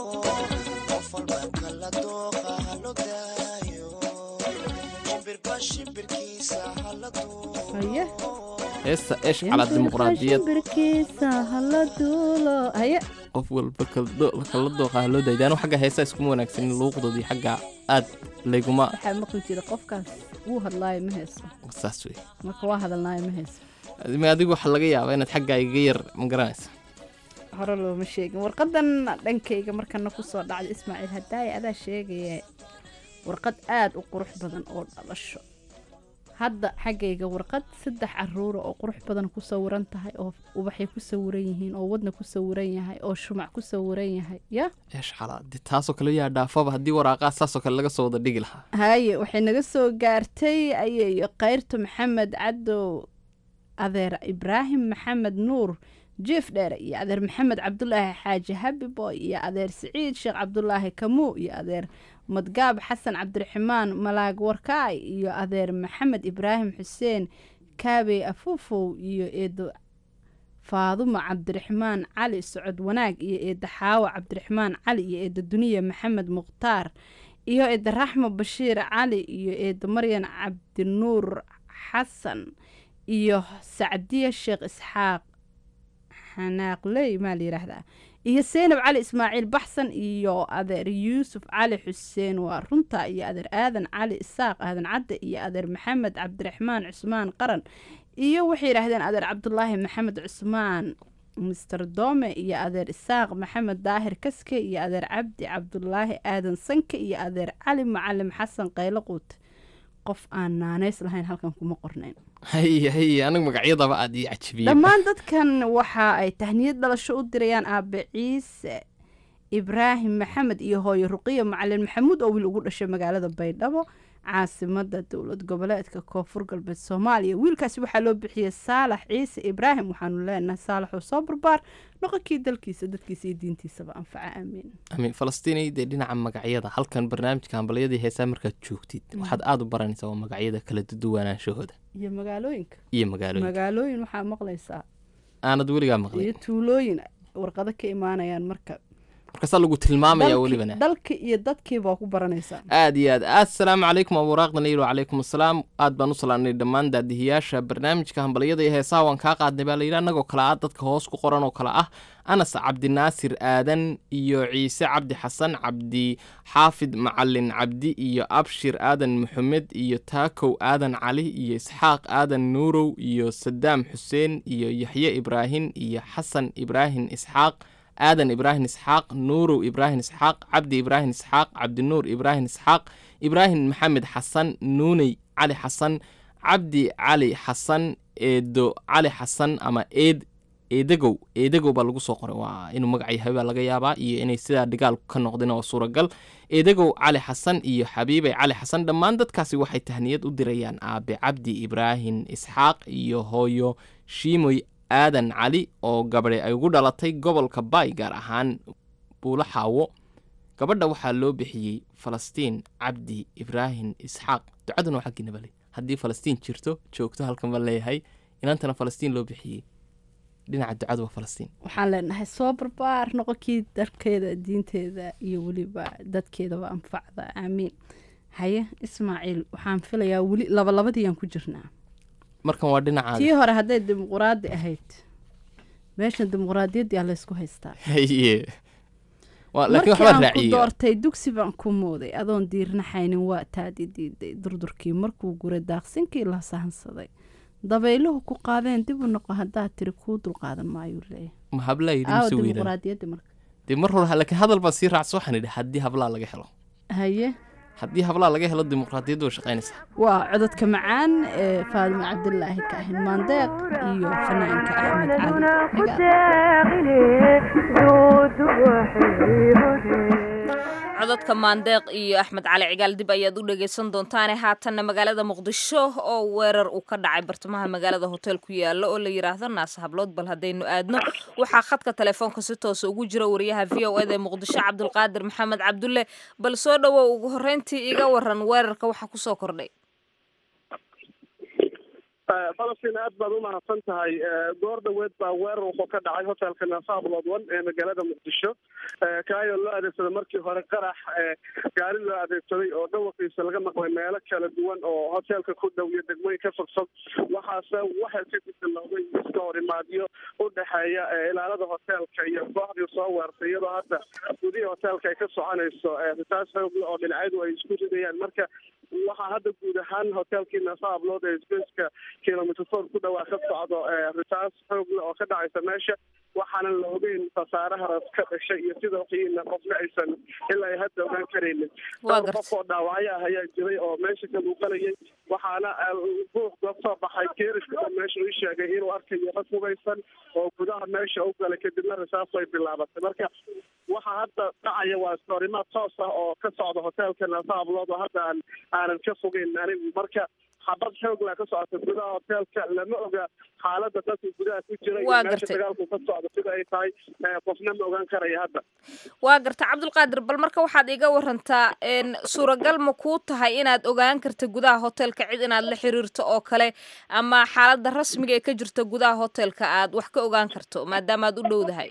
qof walba kala dooqa halo daayo shimbirba shimbirkiisa hala haye heesta eesh calaa dimuqraadiyad shimbirkiisa hala duulo haye qof walba kala do- kala dooqa ha loo daayo dee anigu xagga heesaa iskuma wanaagsanin luuqdoodii xagga aad layguma waxaa maqli jira qofkaas wuu hadlaayo ma heeso saas wey marka waa hadalnaayo ma heeso Adima adigu waxaa laga yaabaa inaad xaggaa iga yar ma garanaysa hore looma sheegin warqadan dhankayga markana kusoo dhacda ismaaciil hadaaye adaa sheegaya warqad aada u qurux badan oo dhalasho hadda xaggayga warqad saddex caruura oo qurux badan ku sawiran tahay oo ubaxay ku sawiran yihiin oo wadna ku sawiran yahay oo shumac ku sawiran yahay ya eesh calaa dee taasoo kale yaa dhaafaba haddii waraaqaa saasoo kale laga soo wada dhigi lahaa haye waxay naga soo gaartay ayayo kayrto maxamed cadow adeer ibraahim maxamed nuur jief dheere iyo adeer maxamed cabdulaahi xaaji habiboy iyo adeer siciid sheekh cabdulaahi kamuu iyo adeer madgaab xasan cabdiraxmaan malaag warkaay iyo adeer maxamed ibraahim xuseen kaabey afuufow iyo eedo faadumo cabdiraxmaan cali socod wanaag iyo eedda xaawo cabdiraxmaan cali iyo eedda duniya maxamed mukhtaar iyo eedda raxmo bashiir cali iyo eedda maryan cabdinuur xasan iyo sacdiya sheekh isxaaq xanaaqley maa la yidhaahdaa iyo seynab cali ismaaciil baxsan iyo adeer yuusuf cali xuseen waa runta iyo adeer aadan cali isaaq aadan cadde iyo adeer maxamed cabdiraxmaan cusmaan qaran iyo waxay yidhaahdeen adeer cabdulaahi maxamed cusmaan mister dome iyo adeer isaaq maxamed daahir kaske iyo adeer cabdi cabdulaahi aadan sanke iyo adeer cali macalim xasan qaylo quut qof aan naanays lahayn halkan kuma qornayn haye haye anigu magacyadaba aad ii cajabiyey dhammaan dadkan waxa ay tahniyad dhalasho u dirayaan aabe ciise ibraahim maxamed iyo hooyo ruqiya macalin maxamuud oo wiil ugu dhashay magaalada baydhabo caasimada dowlad goboleedka koonfur galbeed soomaaliya wiilkaasi waxaa loo bixiyey saalax ciise ibraahim waxaanu leenahay saalaxoo soo barbaar noqonkii dalkiisa dadkiisa iyo diintiisaba anfaca aamiin amiin falastiinay dee dhinaca magacyada halkan barnaamijka hambalyadii heesaa markaad joogtid waxaad aada u baranaysaa waa magacyada kala duduwanaanshahooda iyo magaalooyinka iyo magaalooyinka magaalooyin waxaa maqlaysaa aanad weligaa maqlay iyo tuulooyin warqado ka imaanayaan marka markaasaa lagu tilmaamaya dalki- welibana dalka iyo dadkiiba waa ku baranaysaa aad iyo aad assalaamu calaykum aburaaqda nayir wacalaykum assalaam aad baan u salaanay dhammaan daadihiyaasha barnaamijka hambalyada iyo heesaha waan kaa qaadnay baa layidhi annagoo kale ah dadka hoos ku qoran oo kale ah anas cabdinaasir aadan iyo ciise cabdi xasan cabdi xaafid macalin cabdi iyo abshir aadan maxamed iyo taakow aadan cali iyo isxaaq aadan nuurow iyo sadaam xuseen iyo yaxye ibraahin iyo xasan ibraahin isxaaq aadan ibraahim isxaaq nuurow ibraahim isxaaq cabdi ibraahim isxaaq cabdinuur ibraahim isxaaq ibraahim maxamed xasan nuuney cali xasan cabdi cali xasan eedo cali xasan ama eed eedagow eedagow baa lagu soo qoray waa inuu magac yahay baa laga yaabaa iyo inay sidaa dhigaal ka noqdeen oo suuragal eedagow cali xasan iyo xabiibay cali xasan dhammaan dadkaasi waxay tahniyad u dirayaan aabe cabdi ibraahim isxaaq iyo hooyo shiimoy aadan cali oo gabadhe ay ugu dhalatay gobolka baay gaar ahaan buulo xaawo gabadha waxaa loo bixiyey falastiin cabdi ibraahim isxaaq ducaduna waa xaggiina bale haddii falastiin jirto joogto halkan baan leeyahay inantana falastiin loo bixiyey dhinaca ducadu waa falastiin waxaan leenahay soo barbaar noqonkii dalkeeda diinteeda iyo weliba dadkeedaba anfacda aamiin haye ismaaciil waxaan filayaa weli labalabadiiyaan ku jirnaa markan waa dhinacaada tii hore hadday dimuquraadi ahayd meeshan dimuquraadiyaddii aa laysku haystaa haye waa laakiin markii waxbaa aan ku raaciyey doortay dugsi baan ku mooday adoon diirnaxaynin waa taadi diiday durdurkii markuu guray daaqsinkii la sahansaday dabayluhu ku qaadeen dib u noqo haddaad tiri kuu dulqaadan maayuu leeyahay ma hablaa yidhi aawa mise weydaan dimuquraadiyadda marka dee mar hore laakiin hadal baan sii raacso waxaan idhi haddii hablaa laga helo haye haddii hablaa laga helo dimuqraadiyaddu way shaqaynaysaa waa cododka macaan ee faadimo cabdilaahi kaahin maandeeq iyo fanaanka axmed cali codadka maandeeq iyo axmed cali cigaal dib ayaad u dhegaysan doontaane haatanna magaalada muqdisho oo weerar uu ka dhacay bartamaha magaalada hotel ku yaala oo la yidhaahdo naase hablood bal haddaynu aadno waxaa khadka telefoonka si toosa ugu jira wariyaha v o eda ee muqdisho cabdulqaadir maxamed cabdulle bal soo dhowow ugu horreyntii iga waran weerarka waxaa kusoo kordhay falastiin aad baad u mahadsan tahay goor dhaweed baa weerar wuxuu ka dhacay hotelka nasaablood one ee magaalada muqdisho kaayoo loo adeegsaday markii hore qarax gaari loo adeegsaday oo dhawaqiisa laga maqlay meelo kala duwan oo hotelka ku dhow iyo degmooyin ka fogfog waxaase waxay kadib bilowday iska hor imaadyo u dhexeeya ilaalada hotelka iyo kooxdii soo weertay iyadoo hadda gudihii hotelka ay ka soconayso ritaas xoogle oo dhinacyadu ay isku ridayaan marka waxaa hadda guud ahaan hotelkii nasaablood ee spaceka kilomitr four ku dhawaa ka socdo ritaas xoogle oo ka dhacaysa meesha waxaanan la ogeyn khasaaraha ka dhashay iyo sida waxiina qofna aysan ilaa ay hadda ogaan karaynin dhowr qof oo dhaawacyo ah ayaa jiray oo meesha ka muuqanayay waxaana ruux kasoo baxay geeriska oo meesha ii sheegay inuu arkayo rag hugaysan oo gudaha meesha u galay kadibna risaas way bilaabatay marka waxaa hadda dhacaya waa istoorimaad toos ah oo ka socda hotelka nasaablood oo hadda aan aanan ka fogeyn anigu marka xabad xoogla ka socota gudaha hotelka lama oga xaalada dadka gudaha ku jira iyo Waa meesha gartay. dagaalku ka socda sida ay tahay eh, qofna ma ogaan karaya hadda waa garta cabdulqaadir bal marka waxaad iga warantaa n suuragal ma kuu tahay inaad ogaan karta gudaha hotelka cid inaad la xiriirto oo kale ama xaaladda rasmiga ee ka jirta gudaha hotelka aad wax ka ogaan karto maadaama aad u dhowdahay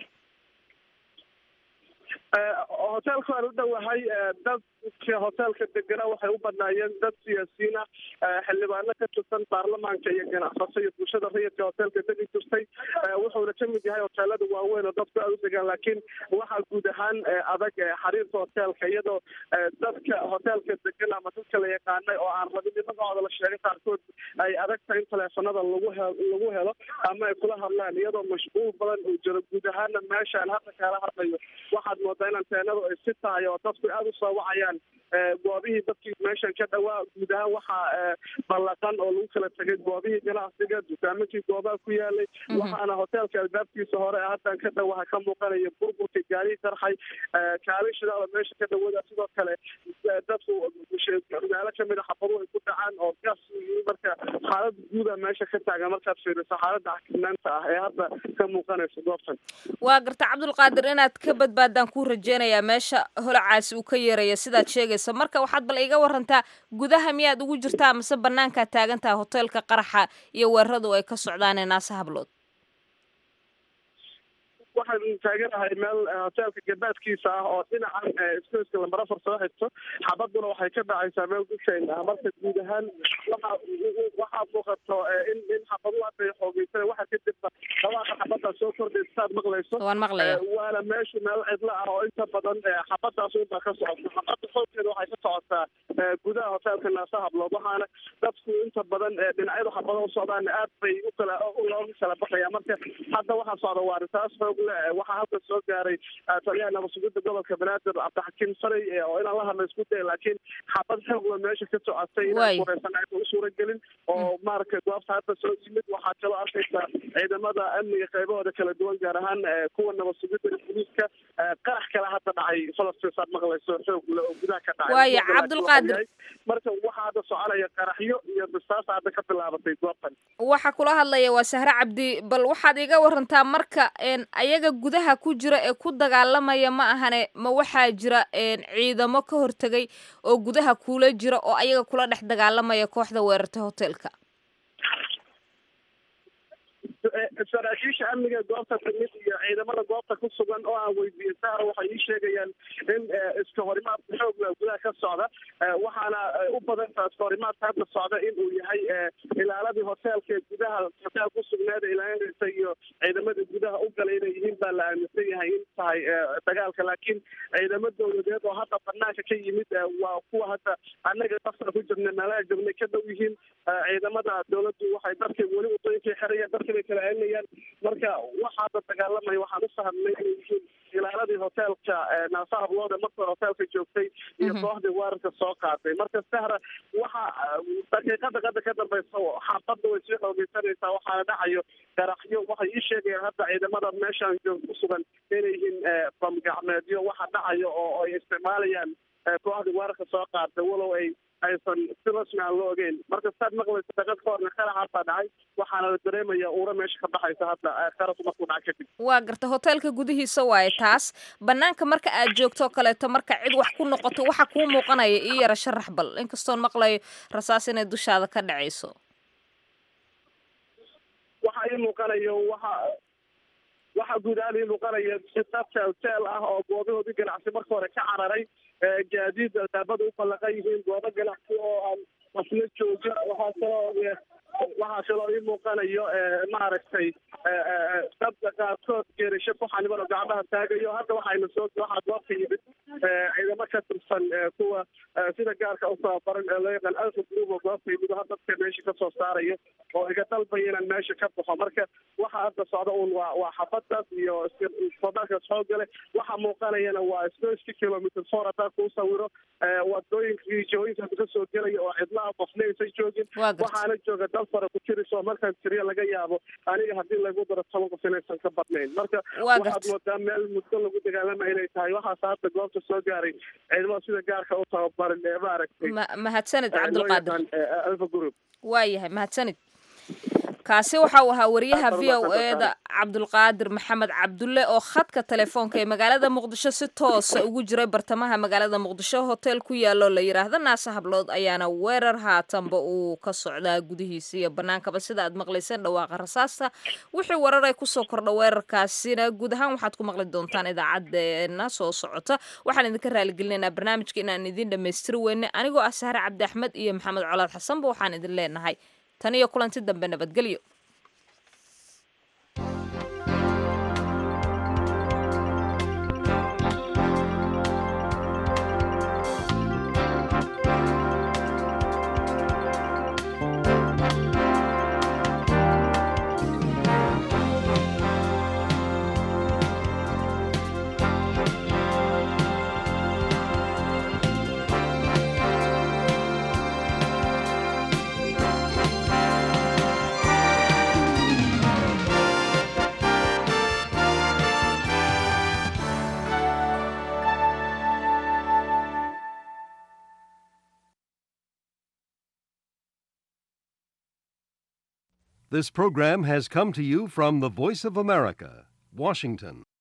Eh, hotelka waan u dhowahay eh, dadka hotelka degana waxay u badnaayeen dad siyaasiyiin ah eh, xildhibaano ka tirsan baarlamaanka iyo ganacsato iyo bulshada rayidka hotelka degi jirtay Eh, wuxuuna ka mid yahay hoteelada waaweyn oo dadku aad u degaan laakiin waxaa guud ahaan eh, adag eh, xiriirka hotelka iyadoo eh, dadka hotelka degan ama dadka la yaqaanay oo aan rabin in magacooda la sheegay qaarkood ay adag tahay in taleefanada lagu he- lagu helo ama ay kula hadlaan iyadoo mashquul badan uu jiro guud ahaana meeshaan hadda kaala hadlayo waxaad moodaa in anteenadu ay si tahay oo dadku aada u soo wacayaan goobihii dadkii meeshan ka dhawaa guud ahaan waxaa ballaqan oo lagu kala tegay goobihii ganacsiga dukaamakii goobaha ku yaalay waxaana hoteelka albaabkiisa hore haddan ka dhow waxaa ka muuqanaya burburka gaarihii tarxay kaalin shidaala meesha ka dhawada sidoo kale dadku meelo kamid a xabaduhu ay ku dhacaan oo gas marka xaalada guuda meesha ka taagan markaad fiiriso xaalada xakinaanta ah ee hadda ka muuqanaysa goobtan waa garta cabdulqaadir inaad ka badbaadaan kuu rajeynayaa meesha holacaasi uu ka yeeraya sidaad sheegaysa marka waxaad bal iga warantaa gudaha miyaad ugu jirtaa mase banaankaad taagan tahay hoteelka qaraxa iyo weeraradu ay ka socdaan ee naasa hablood waxaan taaganahay meel hoteelka gabaadkiisa ah oo dhinacan isgoyska lambar afar soo xigto xabaduna waxay ka dhacaysaa meel dusheyn ah marka guud ahaan waxa waxaa muuqato in in xabadu hadday xoogeysan waxa kadibba dhawaaqa xabaddaa soo kordhaysa saad maqlayso waan maqlaya waana meeshu meel cidlo ah oo inta badan xabadaas unbaa ka socota xabada xoogkeeda waxay ka socotaa gudaha hoteelka naasa hablood waxaana dadku inta badan dhinacyada xabada u socdaan aad bay u kala looga kala baxaya marka hadda waxaa socda waa risaas xoog waxaa halka soo gaaray taliyaha nabadsugida gobolka banaadir cabdixakiim faray oo inaan la hadla isku daya laakiin xabad xoogla meesha ka socotay inaan kureysan aysan u suura gelin oo maaragtay goobta hadda soo yimid waxaa kaloo arkaysa ciidamada amniga qaybahooda kala duwan gaar ahaan kuwa nabadsugida booliiska qarax kale hadda dhacay falastiin saad maqlayso xoogla oo gudaha ka dhacay waaya cabdulqaadir marka waxaa hadda soconaya qaraxyo iyo bisaasa hadda ka bilaabatay goobtan waxaa kula hadlaya waa sahre cabdi bal waxaad iga warantaa marka ayaga gudaha ku jira ee ku dagaalamaya ma ahane ma waxaa jira ciidamo ka hortegay oo gudaha kula jira oo ayaga kula dhex dagaalamaya kooxda weerartay hoteelka saraakiisha amniga goobta timid iyo ciidamada goobta ku sugan oo aan weydiiyey sahra waxay ii sheegayaan in iska horimaadka xoogla gudaha ka socda waxaana u badantaa iska horimaadka hadda socda in uu yahay ilaaladii hoteelka gudaha hoteel ku sugnaada ilaalinaysa iyo ciidamada gudaha u galay inay yihiin baa la aaminsan yahay in tahay dagaalka laakiin ciidamo dowladeed oo hadda banaanka ka yimid waa kuwa hadda annaga safar ku jirna meelaha jognay ka dhow yihiin ciidamada dowladdu waxay dadka weli wadooyinkay xirayaan dadka bay kala celinayaan marka waxaa hadda dagaalamaya waxaan u fahmnay inay yihiin ilaaladii hoteelka naasa habloode marka hoteelka joogtay iyo kooxdii weerarka soo qaaday marka sahra waxa daqiiqada qada ka dambaysa xaabadda way sii xoogeysanaysaa waxaana dhacayo garaxyo waxay ii sheegayaan hadda ciidamada meeshaan joog ku sugan inay yihiin bamgacmeedyo waxa dhacayo oo ay isticmaalayaan kooxdii weerarka soo qaaday walow ay aysan si rasmi aan loo ogeyn marka saad maqlaysa daqad ka horna qaraxaasaa dhacay waxaana la dareemaya uura meesha ka baxaysa hadda qarasku markuu dhaca kadib waa garta hoteelka gudihiisa waaye taas banaanka marka aad joogto kaleeto marka cid wax ku noqoto waxa kuu muuqanaya ii yara sharax bal inkastoon maqlayo rasaas inay dushaada ka dhacayso waxa ii muuqanayo waxa waxa guud ahaan ii muuqanaya dadka hotel ah oo goobahoodii ganacsi marka hore ka cararay gaadiid albaabada u ballaqan yihiin goobo ganacsi oo aan qofna joogin waxaa kaloo waxaa kaloo ii muuqanayo maaragtay dadka qaarkood geerasho ku xaniban oo gacmaha taagayo hadda waxayna soo waxaa goobta yimid ciidamo ka tirsan kuwa sida gaarka u tababaran ee loo yaqaan alfa group oo goobta yimid oo dadka meesha kasoo saarayo oo iga dalbaya inaan meesha ka baxo marka waxa hadda socda un waa waa xabadaas iyo hodaankaas xoogale waxa muuqanayana waa isgoyski kilometer four haddaan kuu sawiro wadooyinkii jihooyinkaas kasoo gelaya oo cidlaha qofna aysan joogin waxaana jooga dal fara ku jirisoo markaan tiriya laga yaabo aniga haddii lagu daro toban qof inaysan ka badnayn marka waxaad moodaa meel muddo lagu dagaalama inay tahay waxaas hadda goobta soo gaaray ciidamada sida gaarka u tababaran ee maaragtay mahadsanid cabdulqaadir alfa group waayahay mahadsanid kaasi waxa uu ahaa wariyaha v o eda cabdulqaadir maxamed cabdulle oo khadka telefoonka ee magaalada muqdisho si toosa ugu jiray bartamaha magaalada muqdisho hotel ku yaalo la yidhaahdo naase hablood ayaana weerar haatanba uu ka socdaa gudihiisa iyo banaankaba sida aad maqlayseen dhawaaqa rasaasta wixii warar ay kusoo kordha weerarkaasina guud ahaan waxaad ku maqli doontaan idaacadeena soo socota waxaan idinka raaligelinaynaa barnaamijka inaan idin dhammaystiri weyne anigoo ah sahre cabdi axmed iyo maxamed colaad xasanba waxaan idin leenahay tan iyo kulanti dambe nabadgelyo This program has come to you from the Voice of America, Washington.